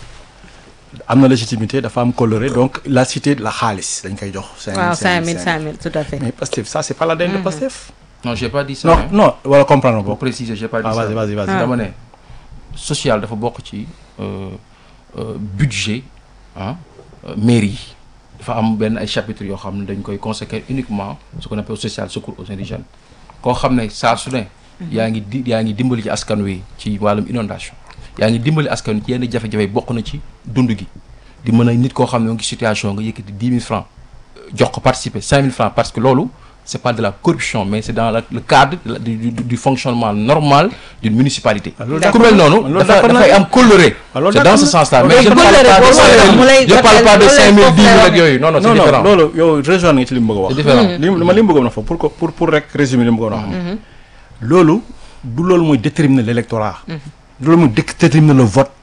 am na légitimité dafa am coloré donc la cité de la xaalis dañ koy jox. cinq mille waaw cinq 5000 mille 5000 tout à fait mais Pastef ça c'est pas l'ADN de Pastef. non j'ai pas dit ça. non hein. non wala comprendre pour bokk. préciser j'ai pas dit ah ça. vas-y vas-y vas-y. dama ne social dafa bokk ci euh, euh, budget ah euh, mairie yi dafa am benn ay chapitres yoo xam ne dañ koy consacrer uniquement ce qu'on appelle social secours aux indigènes koo xam ne saa su ne yaa ngi di yaa ngi dimbali ci askan wi ci wàllum inondation yaa ngi dimbali askan wi ci yenn jafe-jafe bokk na ci dund gi di mën a nit koo xam ne mu ngi situation nga yëkkati dix mille francs euh, jox ko participer cinq mille francs parce que loolu c'est pas de la corruption mais c'est dans la- le cadre de la- du, du, du fonctionnement normal d'une municipalité Ah, loolu ku mel noonu loolu dafa d'accord dafay naa am coloré Ah, loolu c'est dans d'accord ce na. sens-là Loolu mais je ne coloré parle pas de boobu cinq mu mille lay je parle pas de joxe- cinq mille loolu dix lay mille ak foofu yooyu non non c'est non non différent loolu yow rejoindre nga ci li mu bëgg a wax. c'est différent li ma li mu bëggoon a fa pour que pour pour rek résumer li mu bëggoon a wax. loolu du loolu mooy déterminer l'électorat. du loolu mooy dé- déterminer le vote.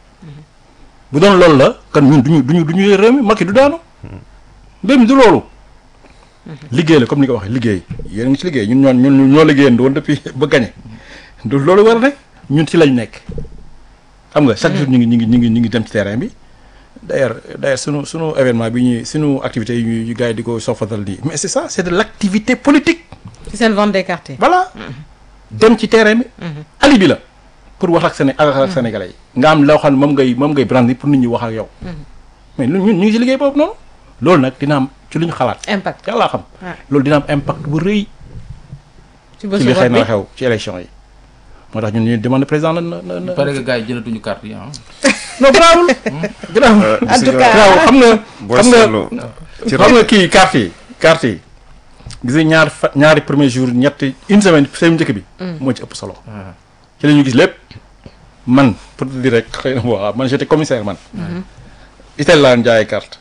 bu doon loolu la kan ñun duñu duñu duñu réew mi Macky du daanu. mbir mi du loolu. liggéey la comme ni nga ko waxee liggéey yéen a ngi ci liggéey ñun ñoo ñun ñoo liggéeyandoo woon depuis ba gagné. du loolu war a nekk ñun ci lañ nekk. xam nga chaque jour ñu ngi ñu ngi ñu ngi ñu ngi dem ci terrain bi. d'ailleurs d'ailleurs sunu sunu événement bi ñuy sunu activité yi ñuy gars yi di ko sofatal nii mais c'est ça c'est de l'activité politique ci seen vente des quartiers voilà dem ci terrain bi alibi la pour wax ak Séné ak ak sénégalais yi nga am loo xam ne moom ngay moom ngay brandi pour nit ñi wax ak yow mais ñun ñun ñu ngi ci liggéey boobu noonu loolu nag dina am ci lu ñu xalaat impact yàllaa xam Ouais. loolu dina am impact bu rëy ci ci bésu li xëy vote bi na xew ci élection yi moo tax ñun ñu demande président na na na il paraît que gars yi jëlatuñu carte yi ah non garaawul garaawul en tout cas garaawul xam nga boo xam nga seetloo ci xam nga kii carte yi carte yi gis nga ñaar fa ñaari premier jour ñetti une semaine semaine njëkk bi moo ci ëpp solo ci la ñu gis lépp man pour te dire rek xëy na waaw man j'étais commissaire man Italie laa jaayee carte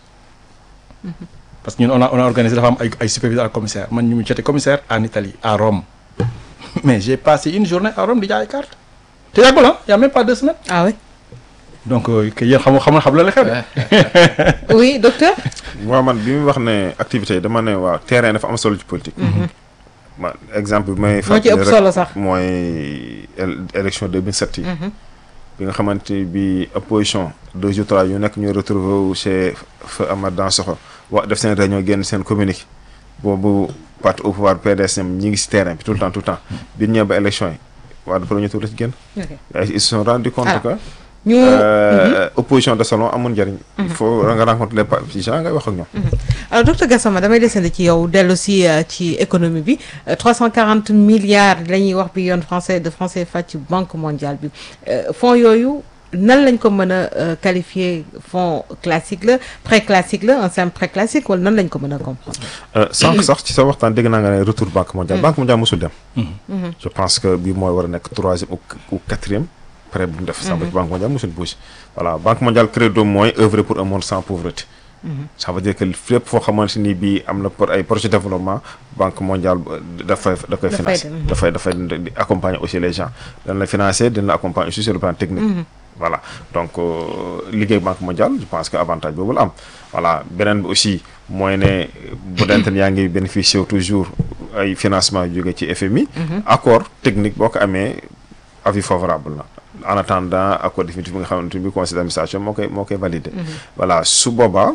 parce que ñun on a on a organisé dafa am ay ay superviseur ak commissaire man ñu j'étais commissaire en Italie à Rome mais j'ai passé une journée à Rome di jaay carte te yàggul ah y a même pas deux semaines ah oui donc euh, que yéen xam xam xam la la xew de oui docteur waaw man bi muy wax ne activité yi dama ne waaw terrain dafa am solo ci politique. ma exemple bi may moo ci fàttali ëpp rek solo sax mooy éle- élection 2007 yi. bi nga xamante bi opposition deux jours trois yu nekk ñuy retrouver wu chez feu Amath Dansokho wax def seen réunion génn seen communiqué boobu parti au pouvoir PDS ñoom ñi ngi si terrain bi tout le temps tout le temps bi ñu ñëwee ba élection yi waa de premier tour la ci génn. ok ay ils se sont rendu compte Alors, que. ñu euh, opposition de salon amul njëriñ. il faut nga rencontrer les partisans ngay wax ak ñoom. alors docteur Gassama damay desandi ci yow dellu si euh, ci économie bi euh, 340 milliards la ñuy wax bi yoon français de français fa ci banque mondiale bi euh, fonds yooyu nan lañ ko mën a qualifier fonds classique la pré classique la un simple pré classique wala nan lañ ko mën a comprendre. sànq sax ci sa waxtaan dégg naa nga ne retour banque mondiale banque mondiale mosul dem. je pense que bii mooy war a nekk troisième ou quatrième prêt bu mu def. sànq banque mondiale mosul bouge. voilà banque mondiale credo mooy œuvrer pour un monde sans pauvreté. ça veut dire que fépp foo xamante ni bii am na pour ay projet de développement banque mondiale dafay da koy financer dafay dafay accompagner aussi les gens dana la financer dina la accompagner aussi sur le plan technique voilà donc liggéey banque mondiale je pense que avantage boobu la am voilà beneen bi aussi mooy ne bu dente yaa ngi bénéficier toujours ay financement yu jóge ci FMI accord technique boo ko amee avis favorable na en attendant accord définitif bi nga xamante ni conseil d'administration moo koy moo koy validé voilà su boobaa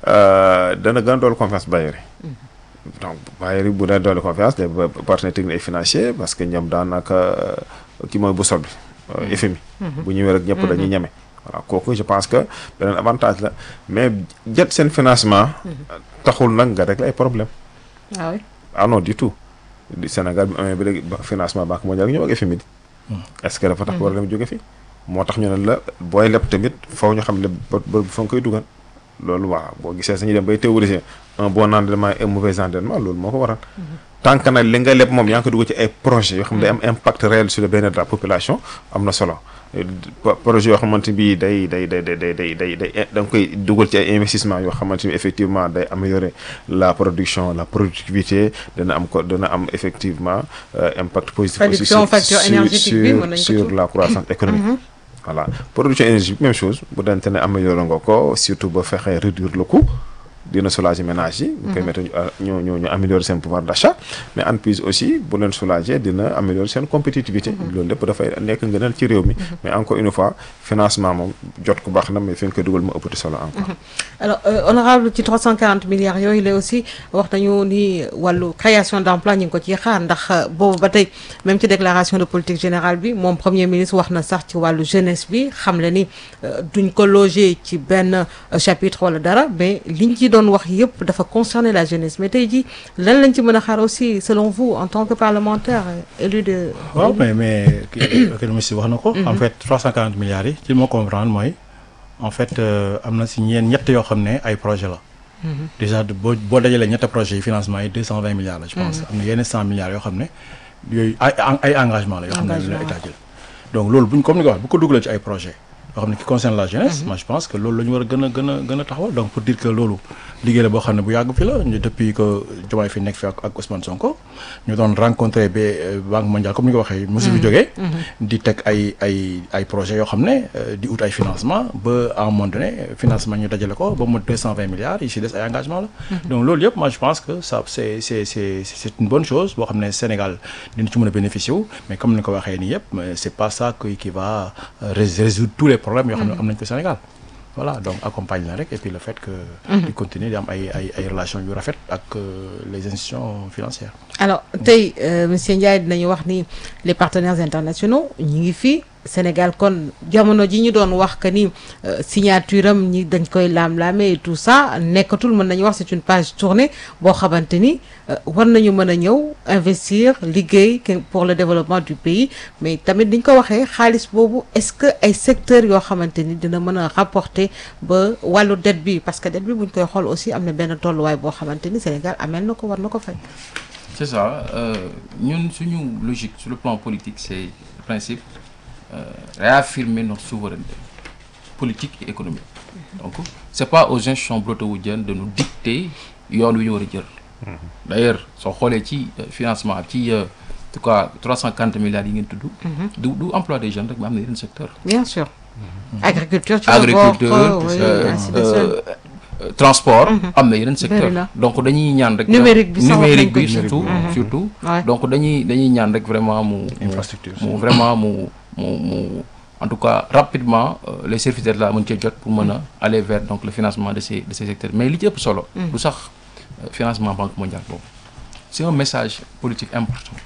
dana gën a doolu confiance bailleurs yi donc bailleurs yi bu dee doolu confiance les partenaires techniques et financiers parce que ñoom daanaka ki mooy bu sol bi FMI bu ñëwee rek ñëpp dañuy ñeme voilà kooku je pense que beneen avantage la mais jot seen financement taxul nag nga régler ay problème ah oui ah non du tout Sénégal bi amee ba léegi financement banque mondiale ñëw ak FMI est-ce que dafa tax war a dem jóge fi moo tax ñu ne la booy leb tamit faw ñu xam ne ba ba fa nga koy dugal loolu waaw boo gisee sañuy dem bay théoriser un bon endettement et un mauvais endettement loolu moo ko waral tant que nag li nga leb moom yaa ngi ko dugal ci ay projets yoo xam ne day am impact réel sur le bien-être de la population am na solo projet yoo xamante bi day day day day day day day day da nga koy dugal ci ay investissement yoo xamante ni effectivement day améliorer la production la productivité dana am ko dana am effectivement impact positif aussi sur sur sur la croissance économique voilà production énergie même chose bu dante ne améliorer nga ko surtout ba fexee réduire le coût dina soulager ménage yi ñu permettre ñu ñu ñu améliorer seen pouvoir d'achat mais entreprise aussi bu leen soulager dina améliorer seen compétitivité loolu lépp dafay nekk ngënal ci réew mi mais encore une fois financement moom jot ko baax na mais fi nga koy dugal ma ëppati solo encore alors honorable ci 340 milliards yooyu la aussi wax nañu ni wàllu création d'emploi ñu ngi ko ciy xaar ndax boobu ba tey même ci déclaration de politique générale bi moom premier ministre wax na sax ci wàllu jeunesse bi xam le ni duñ ko loger ci benn chapitre wala dara mais liñ ci doon wax yëpp dafa concerner la jeunesse mais tey jii lan lañ ci mën a xaar aussi selon vous en tant que parlementaire élu de. waaw mais mais économiste wax na ko. en fait 340 milliards yi ci moo comprendre mooy en fait am na si ñeen ñett yoo xam ne ay projet la. déjà boo boo dajalee ñetti projets yi financement yi 220 milliards la. je pense am na yenn 100 milliards yoo xam ne yooyu ay ay engagement la yoo xam ne la état jël donc loolu buñ comme ni ko wax bu ko dugalee ci ay projets. yoo xam ne qui concerne la jeunesse moi je pense que loolu la ñu war a gën a gën a gën a taxawal donc pour dire que loolu liggéey la boo xam ne bu yàgg fi la ñu depuis que Diomaye fi nekk fi ak ak Ousmane Sonko ñu doon rencontré ba Banque mondiale comme ni ko waxee mosu fi jógee di teg ay ay ay projets yoo xam ne di ut ay financement ba à un moment donné financement ñu dajale ko ba mu deux cent vingt milliards yi si des ay engagement la donc loolu yëpp moi je pense que ça c'est c'est c'est c'est une bonne chose boo xam ne Sénégal dina ci mën a bénéficier wu mais comme ni ko waxee nii yëpp c'est pas ça qui va résoudre tous les problème yoo xam ne am nañ ko Sénégal voilà donc accompagne la rek et puis le fait que di continuer di am ay ay ay relations yu rafet ak les institutions financières alors tey monsieur Ndiaye dinañu wax ni les partenaires internationaux ñi ngi fii Sénégal kon jamono ji ñu doon wax que ni signature am ñi dañ koy laam-laamee et tout ça nekkatul mën nañu wax c'est une page tournée boo xamante ni war nañu mën a ñëw investir liggéey pour le développement du pays mais tamit diñ ko waxee xaalis boobu est-ce que ay secteurs yoo xamante ni dina mën a rapporter ba wàllu dette bi parce que dette bi buñ koy xool aussi am na benn tolluwaay boo xamante ni Sénégal amel na ko war na ko fay. c'est ça ñun suñu logique sur le plan politique c'est le principe euh, réaffirmer notre souveraineté politique et économique donc c'est pas aux institutions breteuwoudiennes de nous dicter yoon wi ñu war a jël d'ailleurs soo xoolee ci financement ci en tout cas 350 milliards yi ngeen tudd du du emploi des jeunes rek mais am na yeneen secteur bien sûr agriculture ci agriculture transport am na yeneen secteur donc dañuy ñaan rek numérique bi numérique bi surtout surtout Ouais. donc dañuy dañuy ñaan rek vraiment mu Infrastructure. mu vraiment mu mu mu en tout cas rapidement euh, les services d'État mën cee jot pour mën a aller vers donc le financement de ces de ces secteurs mais li ci ëpp solo du sax euh, financement banque mondiale boobu c'est un message politique important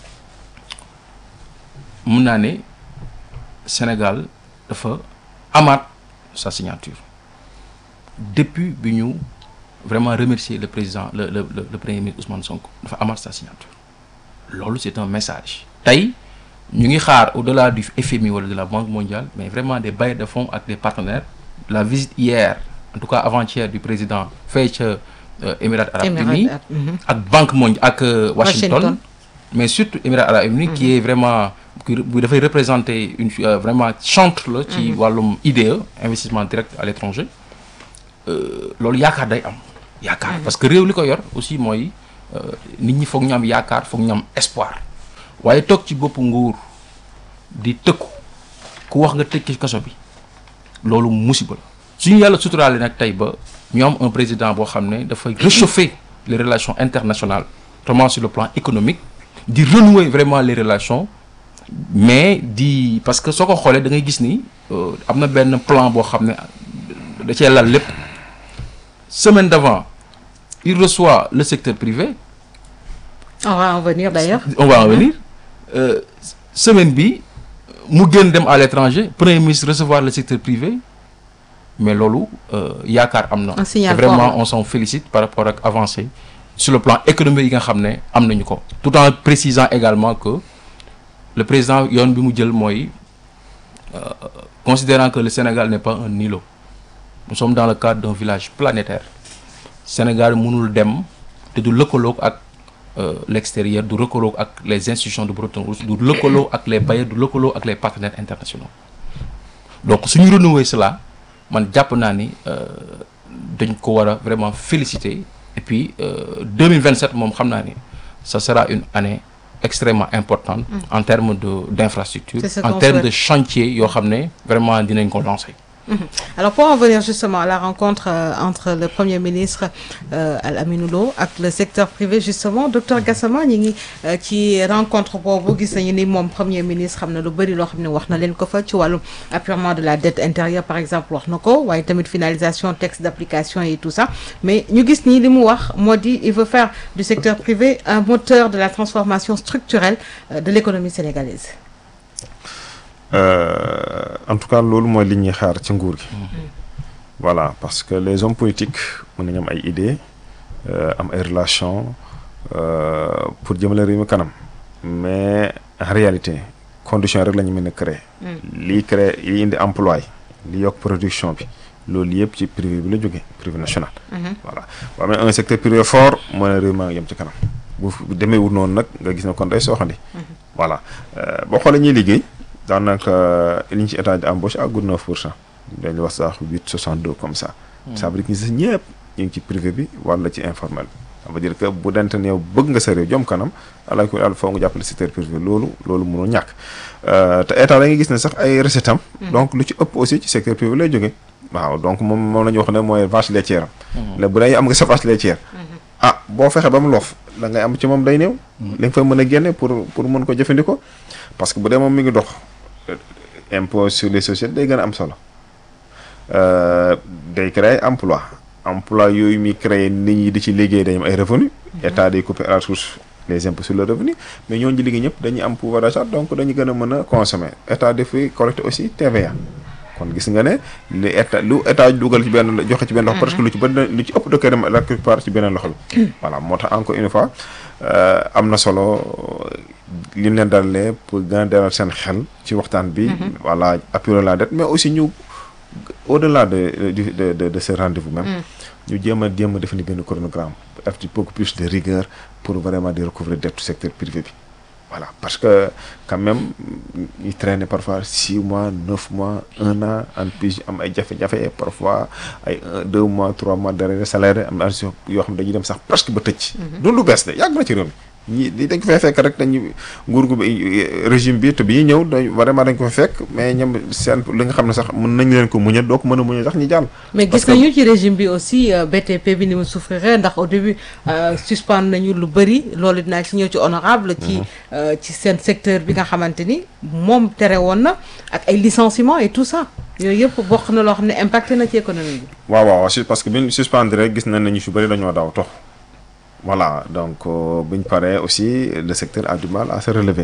mun naa ne Sénégal dafa amaat sa signature depuis bi ñu vraiment remercier le président le le le, le premier ministre Ousmane Sonko dafa amaat sa signature loolu c'est un message tey ñu ngi xaar au-delà du FMI wala de la Banque mondiale mais vraiment des bailleurs de fonds ak des partenaires la visite hier en tout cas avant-hier du président fay ca euh, Émirats arabes unis Émirats arabes, mhm. ak Banque mondiale ak euh, Washington, Washington. mais surtout Émirats arabes unis qui est vraiment qui bu dafay représenter une euh, vraiment chantre la ci wàllum IDE investissement direct à l'étranger euh, loolu yaakaar day am yaakaar parce que réew li ko yor aussi mooy euh, nit ñi foog ñu am yaakaar foog ñu am espoir waaye toog ci boppu nguur di tëkku ku wax nga tëj ci kaso bi loolu musiba la suñu yàlla suturaale nag tey ba ñu am un président boo xam ne dafay réchauffer les relations internationales notamment sur le plan économique di renouer vraiment les relations mais di parce que soo ko xoolee da ngay gis ni euh, am na benn plan boo xam ne da cee lal lépp semaine d'avant il reçoit le secteur privé on va en venir d'ailleurs on va en venir Euh, semaine bi mu gën dem à l'étranger premier ministre recevoir le secteur privé mais loolu euh, yaakaar am na Un signal Et vraiment fort. on s'en félicite par rapport ak avancée sur le plan économique yi nga xam ne am nañu ko tout en précisant également que le président yoon bi mu jël mooy euh, considérant que le Sénégal n'est pas un îlot nous sommes dans le cadre d'un village planétaire Sénégal mënul dem te du lëkkaloog ak euh, l'extérieur du lëkkaloog ak les institutions de Bretton Woods du lëkkaloo ak les bailleurs du lëkkaloo ak les partenaires internationaux donc suñu renouveler cela man jàpp naa ni euh, dañ ko war a vraiment féliciter et puis euh, 2027 moom xam naa ni ça sera une année extrêmement importante en termes de d'infrastructure C'est ce en qu'on termes de souhaite. chantier yoo xam ne vraiment dinañ ko lancer Alors pour en venir justement à la rencontre euh, entre le Premier ministre euh, Al Aminou Lo ak le secteur privé justement docteur Gassama ñi ngi euh, ci rencontre boobu gis nañu ni moom Premier ministre xam na lu bëri loo xam ne wax na leen ko fa ci wàllum apurement de la dette intérieure par exemple wax na ko waaye tamit finalisation texte d'application et tout ça mais ñu gis nii li mu wax moo di il veut faire du secteur privé un moteur de la transformation structurelle euh, de l'économie sénégalaise. Euh, en tout cas loolu mooy li ñuy xaar ci nguur gi. voilà parce que les hommes politiques mën nañu am ay idées euh, am ay relations euh, pour jëmale réew mi kanam mais en réalité conditions rek la ñu mën a créer. lii créer lii indi emploi li yokk production bi loolu yëpp ci privé bi la jógee privé national. voilà boo amee un secteur privé fort moo ne réew maa ngi jëm ci kanam bu bu demee wut noonu nag nga gis ne kon day sooxandi. voilà euh, boo xoolee ñuy liggéey. daanaka li ñu ci état de embauche àggul 9 pour cent dañuy wax sax 8 62 comme ça. ça veut dire que ñi si ñëpp ñu ngi ci privé bi wala ci informel bi. ça veut dire que bu dente ne yow bëgg nga sa réew jom kanam ala ko yàlla foo nga jàppale secteur privé loolu loolu mënul ñàkk te état da nga gis ne sax ay recettes am. donc lu ci ëpp aussi ci secteur privé lay jógee. waaw donc moom moom la ñu wax ne mooy vache laitière am. léegi bu dee am nga sa vache laitière. ah boo fexe ba mu loof la ngay am ci moom day néew. li nga fa mën a génne pour pour mën ko jëfandikoo parce que bu dee moom mi ngi dox. impôt sur les sociétés day gën a am solo day créer emploi emploi yooyu muy créer nit ñi di ci liggéey dañu am ay revenu état day couper à la source les impôts sur le revenu mais ñooñu liggéey ñëpp dañuy am pouvoir d'achat donc dañu gën a mën a consommer état dafay collecter aussi TVA kon gis nga ne li état lu état dugal ci benn joxe ci benn loxo presque lu ci bëri lu ci ëpp da koy dem la plupart ci beneen loxo bi voilà moo tax encore une fois am na solo li ñu leen dalalee pour gën a dalal seen xel ci waxtaan bi voilà appuyer la dette mais aussi ñu au-delà de de de de ce rendez-vous même ñu jéem a jéem a définir benn chronogramme def ci beaucoup plus de rigueur pour vraiment di recouvrer dette secteur privé bi voilà parce que quand même ñu traîner parfois six mois neuf mois un an en plus am ay jafe-jafe parfois ay un deux mois trois mois d'arrêt salaire am yoo xam dañuy dem sax presque ba tëj. du lu bees de yàgg na ci réew mi ñi dañ ko fay fekk rek dañu nguur gu régime bi te bi ñuy ñëw dañ vraiment dañ ko fa fekk mais ñoom seen li nga xam ne sax mën nañ leen ko muñal doo ko mën a muñal sax ñu jàll. mais gis nañu ci régime bi aussi BTP bi ni mu souffrir ndax au début suspendre nañu lu bëri loolu dinaa ci ñëw ci honorable ci ci seen secteur bi nga xamante ni moom tere woon na ak ay licenciements et tout ça yooyu yëpp bokk na loo xam ne impacté na ci économie bi. waaw waaw parce que bi ñu suspendre rek gis nañ ne ñu su bëri dañoo daw tox voilà donc bu ñu paree aussi le secteur a du mal à se relever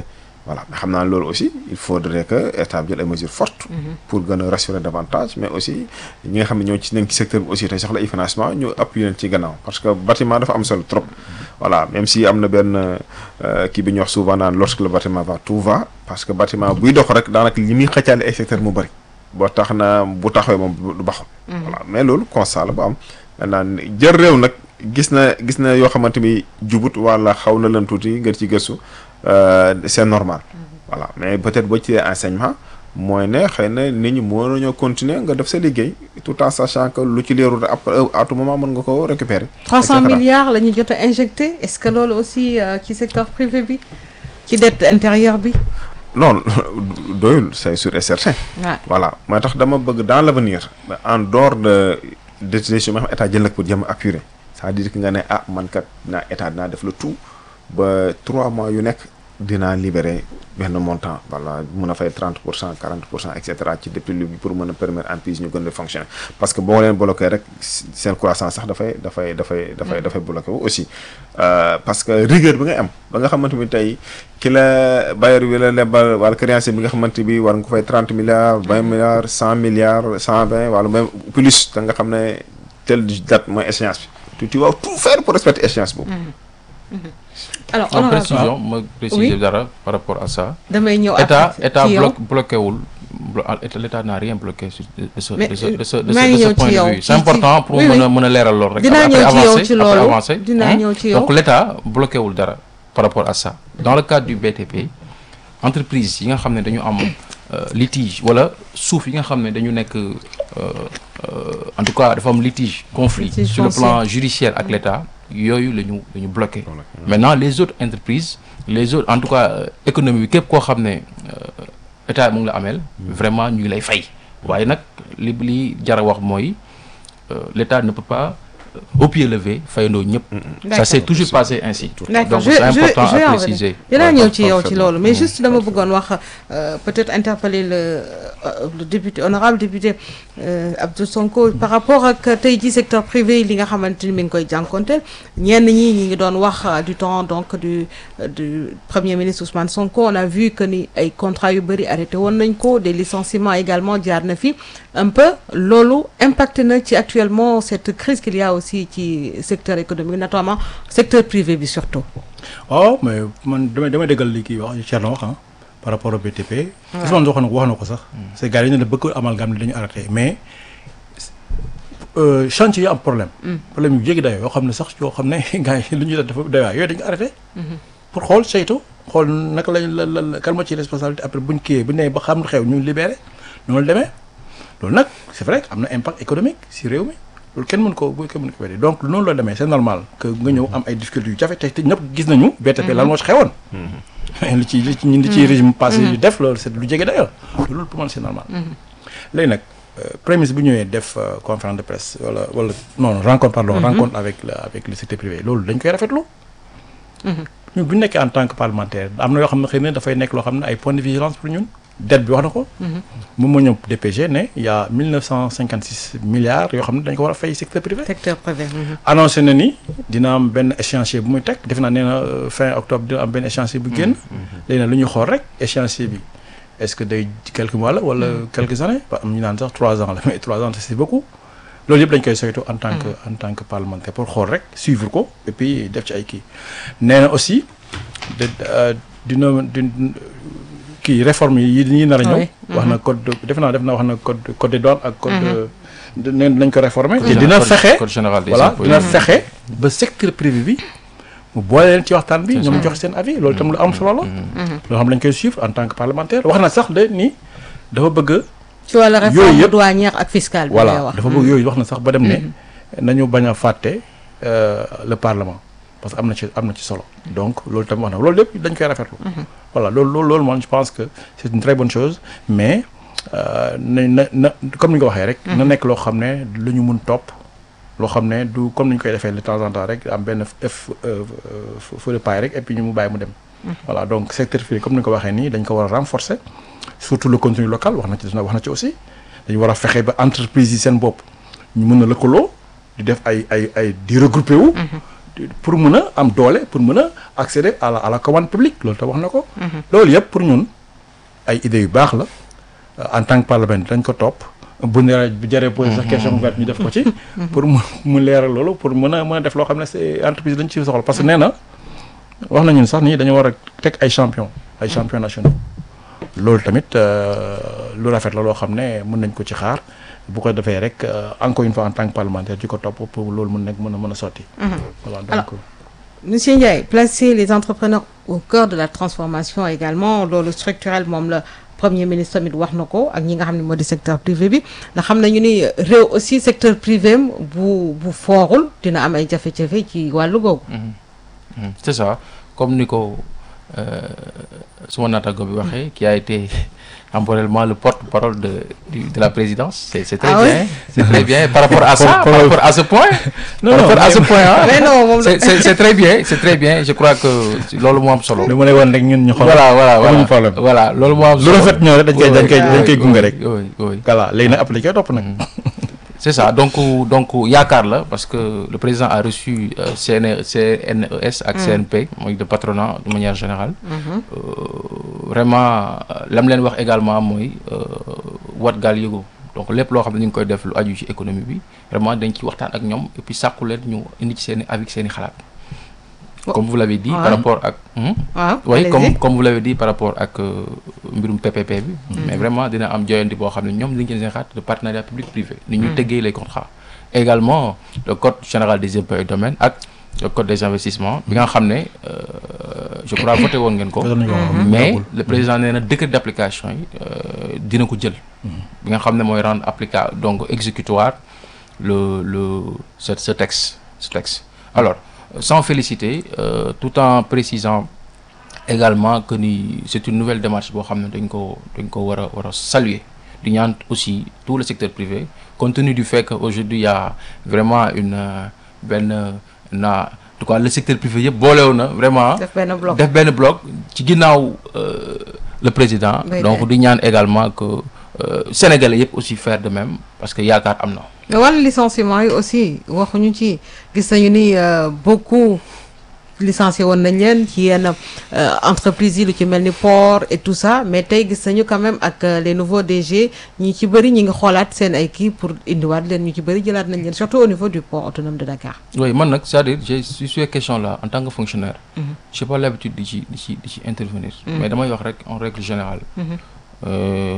voilà mais xam naa loolu aussi il faudrait que état bi jël ay mesures fortes pour gën a rassurer davantage mais aussi ñi nga xam ne ñoo ci nekk ci secteur bi aussi te soxla ay financement ñu appuyer leen ci gannaaw parce que bâtiment dafa am solo trop voilà même si am na benn euh, kii bi ñuy wax souvent naan lorsque le bâtiment va tout va parce que bâtiment buy dox rek daanaka li muy xëccaale ay secteur mu bëri boo tax na bu taxawee moom du baxul voilà mais loolu constat la bu am maintenant jël réew nag gis na gis na yoo xamante ni jubut wala xaw na leen tuuti nga ci gëstu euh, c'est normal voilà mais peut-être boo ci enseignement mooy ne xëy na nit ñi moo nañoo continuer nga def sa liggéey tout en sachant que lu ci leerul après à tout moment mën nga ko récupérer 300 et cetera. milliards la ñu jot a injecté est-ce que loolu aussi euh, ci secteur privé bi ci dette intérieure bi non doyul c'est sûr et certain waaw voilà moo tax dama bëgg dans l'avenir en dehors de décision yi nga xam état jël na ko pour jëm appurer c'est-à-dire que nga ne ah man kat naa état dinaa def le tout ba trois mois yu nekk dinaa libérer benn montant voilà mun a fay 30 pour cent 40 pour cent et cetera ci depuis lu pour mën a permettre entreprise ñu gën a fonctionner parce que boo leen bloqué rek seen croissance sax dafay dafay dafay dafay dafay bloqué wu aussi Euh, parce que rigueur bi ngay am ba nga xamante ni tey ki la bailleur bi la lebal wala créancier bi nga xamante bi war nga ko fay 30 milliards 20 milliards 100 milliards 120 wala même plus da nga xam ne telle date mooy échéance bi tu tu vas tout faire pour respecter échéance boobu. alors en honorable précision ma préciser dara par rapport à ça damay ñëw état après état ci yow. bloque bloqué wul blo- État- l'état n'a rien bloqué sur de ce Mais, de ce de ce de maa ce ngi de ce ñëw point ci yow, de vue ci- c'est important pour oui, mën oui. a mën a leeral loolu rek Dinaa après ñëw ci yow avancer, ci après loolu. avancer. Dinaa Hein? ñëw ci yow. donc l'état bloqué wul dara par rapport à ça dans le cadre du BTP entreprise yi nga xam ne dañu am euh, litige wala suuf yi nga xam ne dañu nekk euh, euh, en tout cas dafa am litige conflit Litige sur le foncier. plan judiciaire ak l'état yooyu la ñu la ñu bloqué maintenant les autres entreprises les autres en tout cas euh, économie bi képp koo xam ne euh, état mu ngi la ameel vraiment ñu ngi lay fay waaye nag li li jar a wax mooy euh, l'état ne peut pas euh, au pied levé fayandoo ñëpp ça D'accord. s'est toujours passé ainsi D'accord donc je c'est je important je vais à en préciser dinaa Ouais, ñëw par- ci yow ci parfaitement. loolu mais juste dama bëggoon wax euh, peut-être interpeller le euh, le député honorable député euh, Abdou Sonko par rapport ak tey ji secteur privé li nga xamante ni mi ngi koy jànkonteel ñenn ñi ñi ngi doon wax euh, du temps donc du euh, du premier ministre Ousmane Sonko on a vu que ni ay contrats yu bëri arrêté woon nañ ko des licenciements également jaar na fi un peu loolu impacté na ci actuellement cette crise qu'il y a aussi ci secteur économique notamment secteur privé bi surtout waaw mais man damay damay déggal li kii wax Thierno wax ah par rapport au BTP. Ousmane wax na ko wax na ko sax. c'est gars yi dañu ne bëgg amalgame dañu arrêté mais euh, chantier yi am problème. problème yu jéggi dayoo yoo xam ne sax yoo xam ne gars yi lu ñuy def dafa doy waar yooyu dañu arrêté. pour xool saytu xool naka lañ la la kan moo ci responsabilité après buñ kiiyee bu ñu nee ba xam lu xew ñu libéré noonu la demee loolu nag c'est vrai que am na impact économique si réew mi. loolu kenn mën ko bu kenn mën ko weddi donc noonu la demee c'est normal que nga ñëw am ay difficultés yu jafe te te ñëpp gis nañu BTP lan moo ci xewoon li ci li ci ñun li ci régime passé yu def loolu c'est lu jege dayoo loolu pour man c'est normal léegi nag prémisse bu ñëwee def conférence de presse wala wala non rencontre pardon rencontre avec le avec le secteur privé loolu dañ koy rafetlu ñun bu ñu nekkee en tant que parlementaire am na yoo xam ne xëy na dafay nekk loo xam ne ay points de vigilance pour ñun dette bi wax na ko moom moo ñëw DPG ne il y a 1956 milliards yoo xam ne dañ ko war a fay secteur privé secteur privé. annoncé na ni dina am benn échéancier bu muy teg def naa nee na fin octobre dina am benn échéancier bu génn léegi nag lu ñuy xool rek échéancier bi est-ce que day quelques mois la wala quelques années ba am ñu naan sax trois ans la mais trois ans c'est beaucoup loolu yëpp dañ koy saytu en tant que en tant que parlementaire pour xool rek suivre ko et puis def ci ay kii nee na aussi de dina di kii réforme yi yi nar a ñëw wax na code def naa def naa wax na code code des douanes ak code neen nañ ko réformer te dina fexe code général des voilà impôts dina fexe ba secteur privé bi mu boole leen ci waxtaan bi ñoom jox seen avis loolu itam lu am solo la loo xam lañ koy suivre en tant que parlementaire wax na sax de ni dafa bëgg ci wàllu Yooyu réforme yëpp- douanière ak fiscale bi ngay voilà wax. dafa bëgg yooyu wax na sax ba dem ne nañu bañ a fàtte euh, le parlement parce que am na ci am na ci solo donc loolu tamit wax na loolu lépp dañ koy rafetlu voilà loolu loolu loolu moom je pense que c'est une très bonne chose mais euh, na na na comme ni nga ko waxee rek na nekk loo xam ne lu ñu mun topp loo xam ne du comme ni ñu koy defee de temps en temps rek am benn f feu de paille rek et puis ñu mu bàyyi mu dem voilà donc secteur privé comme ni nga ko waxee nii dañ ko war a renforcer surtout le contenu local wax na ci wax na ci aussi dañu war a fexe ba entreprise yi seen bopp ñu mën a lëkkaloo di def ay ay ay di regrouper wu pour mën a am doole pour mën a accéder à la à la commande publique loolu te wax na ko. loolu yëpp pour ñun ay idées yu baax la euh, en tant que parlementaire dañ ko topp bu ne bu jëree posé sax question ouverte ñu def ko ci. pour mu mu leeral loolu pour mën a mën a def loo xam ne c'est entreprise dañ ci soxla parce que nee na wax nañu sax nii dañu war a teg ay champion ay champion nationaux loolu tamit euh, lu rafet la loo xam ne mën nañ ko ci xaar bu ko defee rek euh, encore une fois en tant que parlementaire di ko topp pour loolu mën nekk mën a mën a sotti. voilà donc. Alors, Monsieur Ndiaye placer les entrepreneurs au cœur de la transformation également loolu structurel moom la premier ministre tamit wax na ko ak ñi nga xam ne moo di secteur privé bi ndax xam nañu ni réew aussi secteur privé am bu bu foorul dina am ay jafe-jafe ci wàllu googu. Mhm. c'est ça comme ni ko euh, suma naataango bi waxee qui a été temporellement le porte-parole de du- de la présidence c'est c'est très Ah oui? bien c'est très bien par rapport à ça par Pour- rapport à ce point Non, par non, rapport à mais- ce point ah mais non moom la c'est c'est c'est très bien c'est très bien je crois que loolu moo am solo lu ma lay woon rek ñun ñu xool. voilà voilà amuñu voilà problème. voilà loolu moo am lu solo rafet ñëw rek dañ koy dañ koy dañ koy gunge rek. oui oui voilà léegi nag appliqué topp nag. c'est ça donc donc yaakaar la parce que le président a reçu euh, CN CNES ak CNP mooy de patronat de manière générale Euh, vraiment euh, lam leen wax également mooy euh, wat gaal yëgoo donc lépp loo xam ne ñu ngi koy def lu aju ci économie bi vraiment dañ ci waxtaan ak ñoom et puis sàkku leen ñu indi ci seen i avis seen i xalaat Oh. comme vous l'avez dit Ouais. par rapport ak Hmm? waaw oui allez-y. comme comme vous l'avez dit par rapport ak euh, mbirum PPP bi mais vraiment dina am joyanti boo xam ne ñoom li ñu seen xaat de partenariat public privé ni ñu tëggee les contrats également le code général des impôts et domaines ak le code des investissements bi nga xam ne euh, je crois voté woon ngeen ko Voté nañu ko, waaw. mais Yàggul. le président nee na décret d'application yi euh, dina ko jël bi nga xam ne mooy rendre applicable donc exécutoire le le ce ce texte ce texte alors sans féliciter euh, tout en précisant également que ni c'est une nouvelle démarche boo xam ne dañ ko dañ ko war a war a saluer di ñaan aussi tout le secteur privé compte tenu du fait que aujourd'hui il y a vraiment une euh, benn na en tout cas le secteur privé yëpp boolew na vraiment def benn bloc. def benn bloc ci ginnaaw euh, le président Oui, donc oui. di ñaan également que euh, sénégalais yëpp aussi faire de même parce que yaakaar am na mais wàllu licenciement yi aussi waxuñu ci gis nañu ni euh, beaucoup licencié woon nañ leen ci yenn euh, entreprises yi lu ci mel ni port et tout ça mais tey gis nañu quand même ak euh, les nouveaux DG ñi ci bëri ñi ngi xoolaat seen ay kii pour indiwaat leen ñu ci bëri jëlaat nañ leen surtout au niveau du port autonome de Dakar. oui man nag c'est-à-dire j'ai sur ces questions là en tant que fonctionnaire j'ai pas l'habitude di ci di ci di ci intervenir mais damay wax rek en règle générale euh,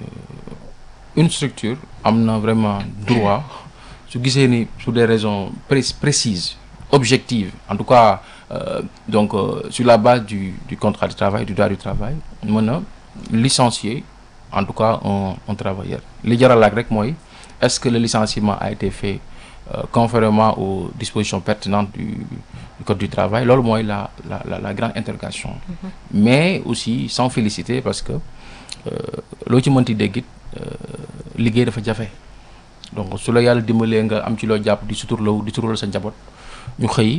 une structure am na vraiment droit su gisee ni pour des raisons pré- précises objectives en tout cas euh, donc euh, sur la base du du contrat de travail du droit du travail mën a licencier en tout cas un un travailleur li jaral laaj rek mooy est-ce que le licenciement a été fait euh, conformément aux dispositions pertinentes du, du code du travail loolu mooy la la la la grande interrogation mais aussi sans féliciter parce que loo ci mënti dégg it liggéey dafa jafe donc su la yàlla dimbalee nga am ci loo jàpp di suturlaw di suturlal sa njaboot ñu xëy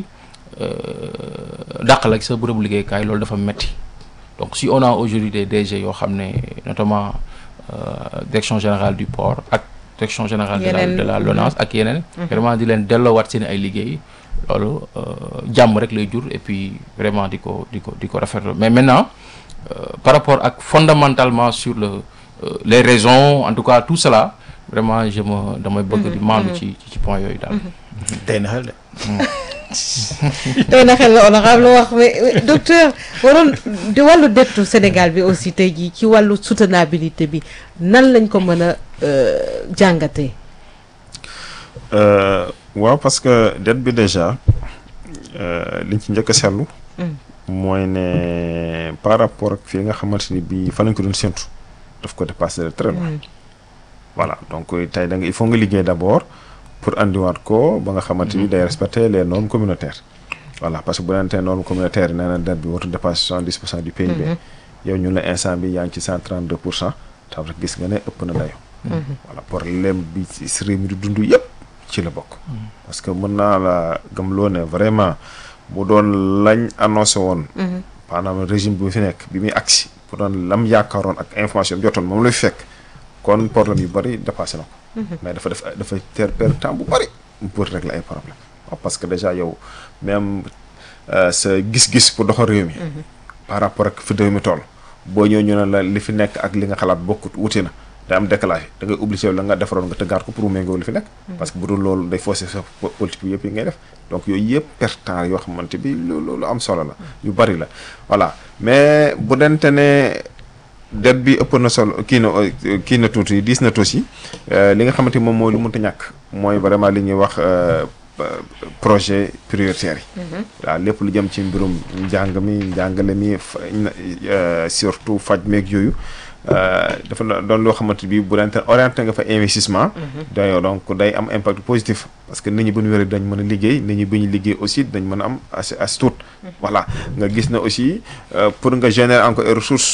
dàq la sa bërëbu liggéeykaay loolu dafa metti donc si on a aujourd'hui des DG yoo xam ne notamment euh, direction générale du port ak direction générale de la Yeneen. de la LONASE ak yeneen vraiment di leen delloowaat seen ay liggéey loolu euh, jàmm rek lay jur et puis vraiment di ko di ko di ko rafetlu mais maintenant euh, par rapport ak fondamentalement sur le euh, les raisons en tout cas tout cela vraiment je me damay bëgg di maandu ci ci ci point yooyu daal tey na xel de. tey na xel la honorable wax mais mais docteur waroon di wàllu dettu Sénégal bi aussi tey jii ci wàllu soutenabilité bi nan lañ ko mën a euh, jàngatee. Euh, waaw parce que dette bi déjà euh, liñ ci njëkk a seetlu. mooy ne par rapport ak fii nga xamante ni bii fa lañ ko doon séntu daf ko dépassé de très loin. voilà donc tey da nga il faut nga liggéey d'abord pour andiwaat ko ba nga xamante ni day respecter les normes communautaires. voilà parce que bu leen tee normes communautaires yi nee na dette bi warut dépasser soixante-dix pour cent du PIB. yow ñu la instant bi yaa ngi ci cent trente deux pour cent taw rek gis nga ne ëpp na dayo voilà problème bi ci réew mi di dund yëpp ci la bokk. parce que mën naa la gëmloo ne vraiment bu doon lañ annoncé woon. maanaam régime bi fi nekk bi muy agsi bu doon lam yaakaaroon ak information bi jotoon moom lay fekk kon problème yu bari dépassé na ko. mais dafa def dafa ter perdre temps bu bari pour régler ay problème waaw parce que déjà yow même euh, sa gis-gis pour doxal réew mi par rapport ak fi réew mi toll boo ñëw ñu ne la li fi nekk ak li nga xalaat bokkut wuti na day am décalage da ngay obligé la nga defaroon nga tëggaat ko pour mu méngoo li fi nekk parce que bu dul loolu day fausser sa po- politique bi yëpp yi ngay def donc yooyu yëpp perte temps yoo xamante bi lu lu lu am solo la yu bari la voilà mais bu dente ne dette bi ëpp na solo kii na euh, kii na tuuti diis na tuuti euh, li nga xamante ni moom mooy lu mënta ñàkk mooy vraiment li ñuy wax euh, euh, projet prioritaire yi waaw lépp lu jëm ci mbirum njàng mi njàngale mi fa- euh, surtout faj meeg yooyu euh, dafa na- doon loo xamante bi bu dente orienté nga fa investissement day donc day am impact positif parce que nit ñi bu ñu wéree dañ mën a liggéey nit ñi bu ñu liggéey aussi dañ mën a am as as tuut voilà nga gis na aussi euh, pour nga générer encore ay ressources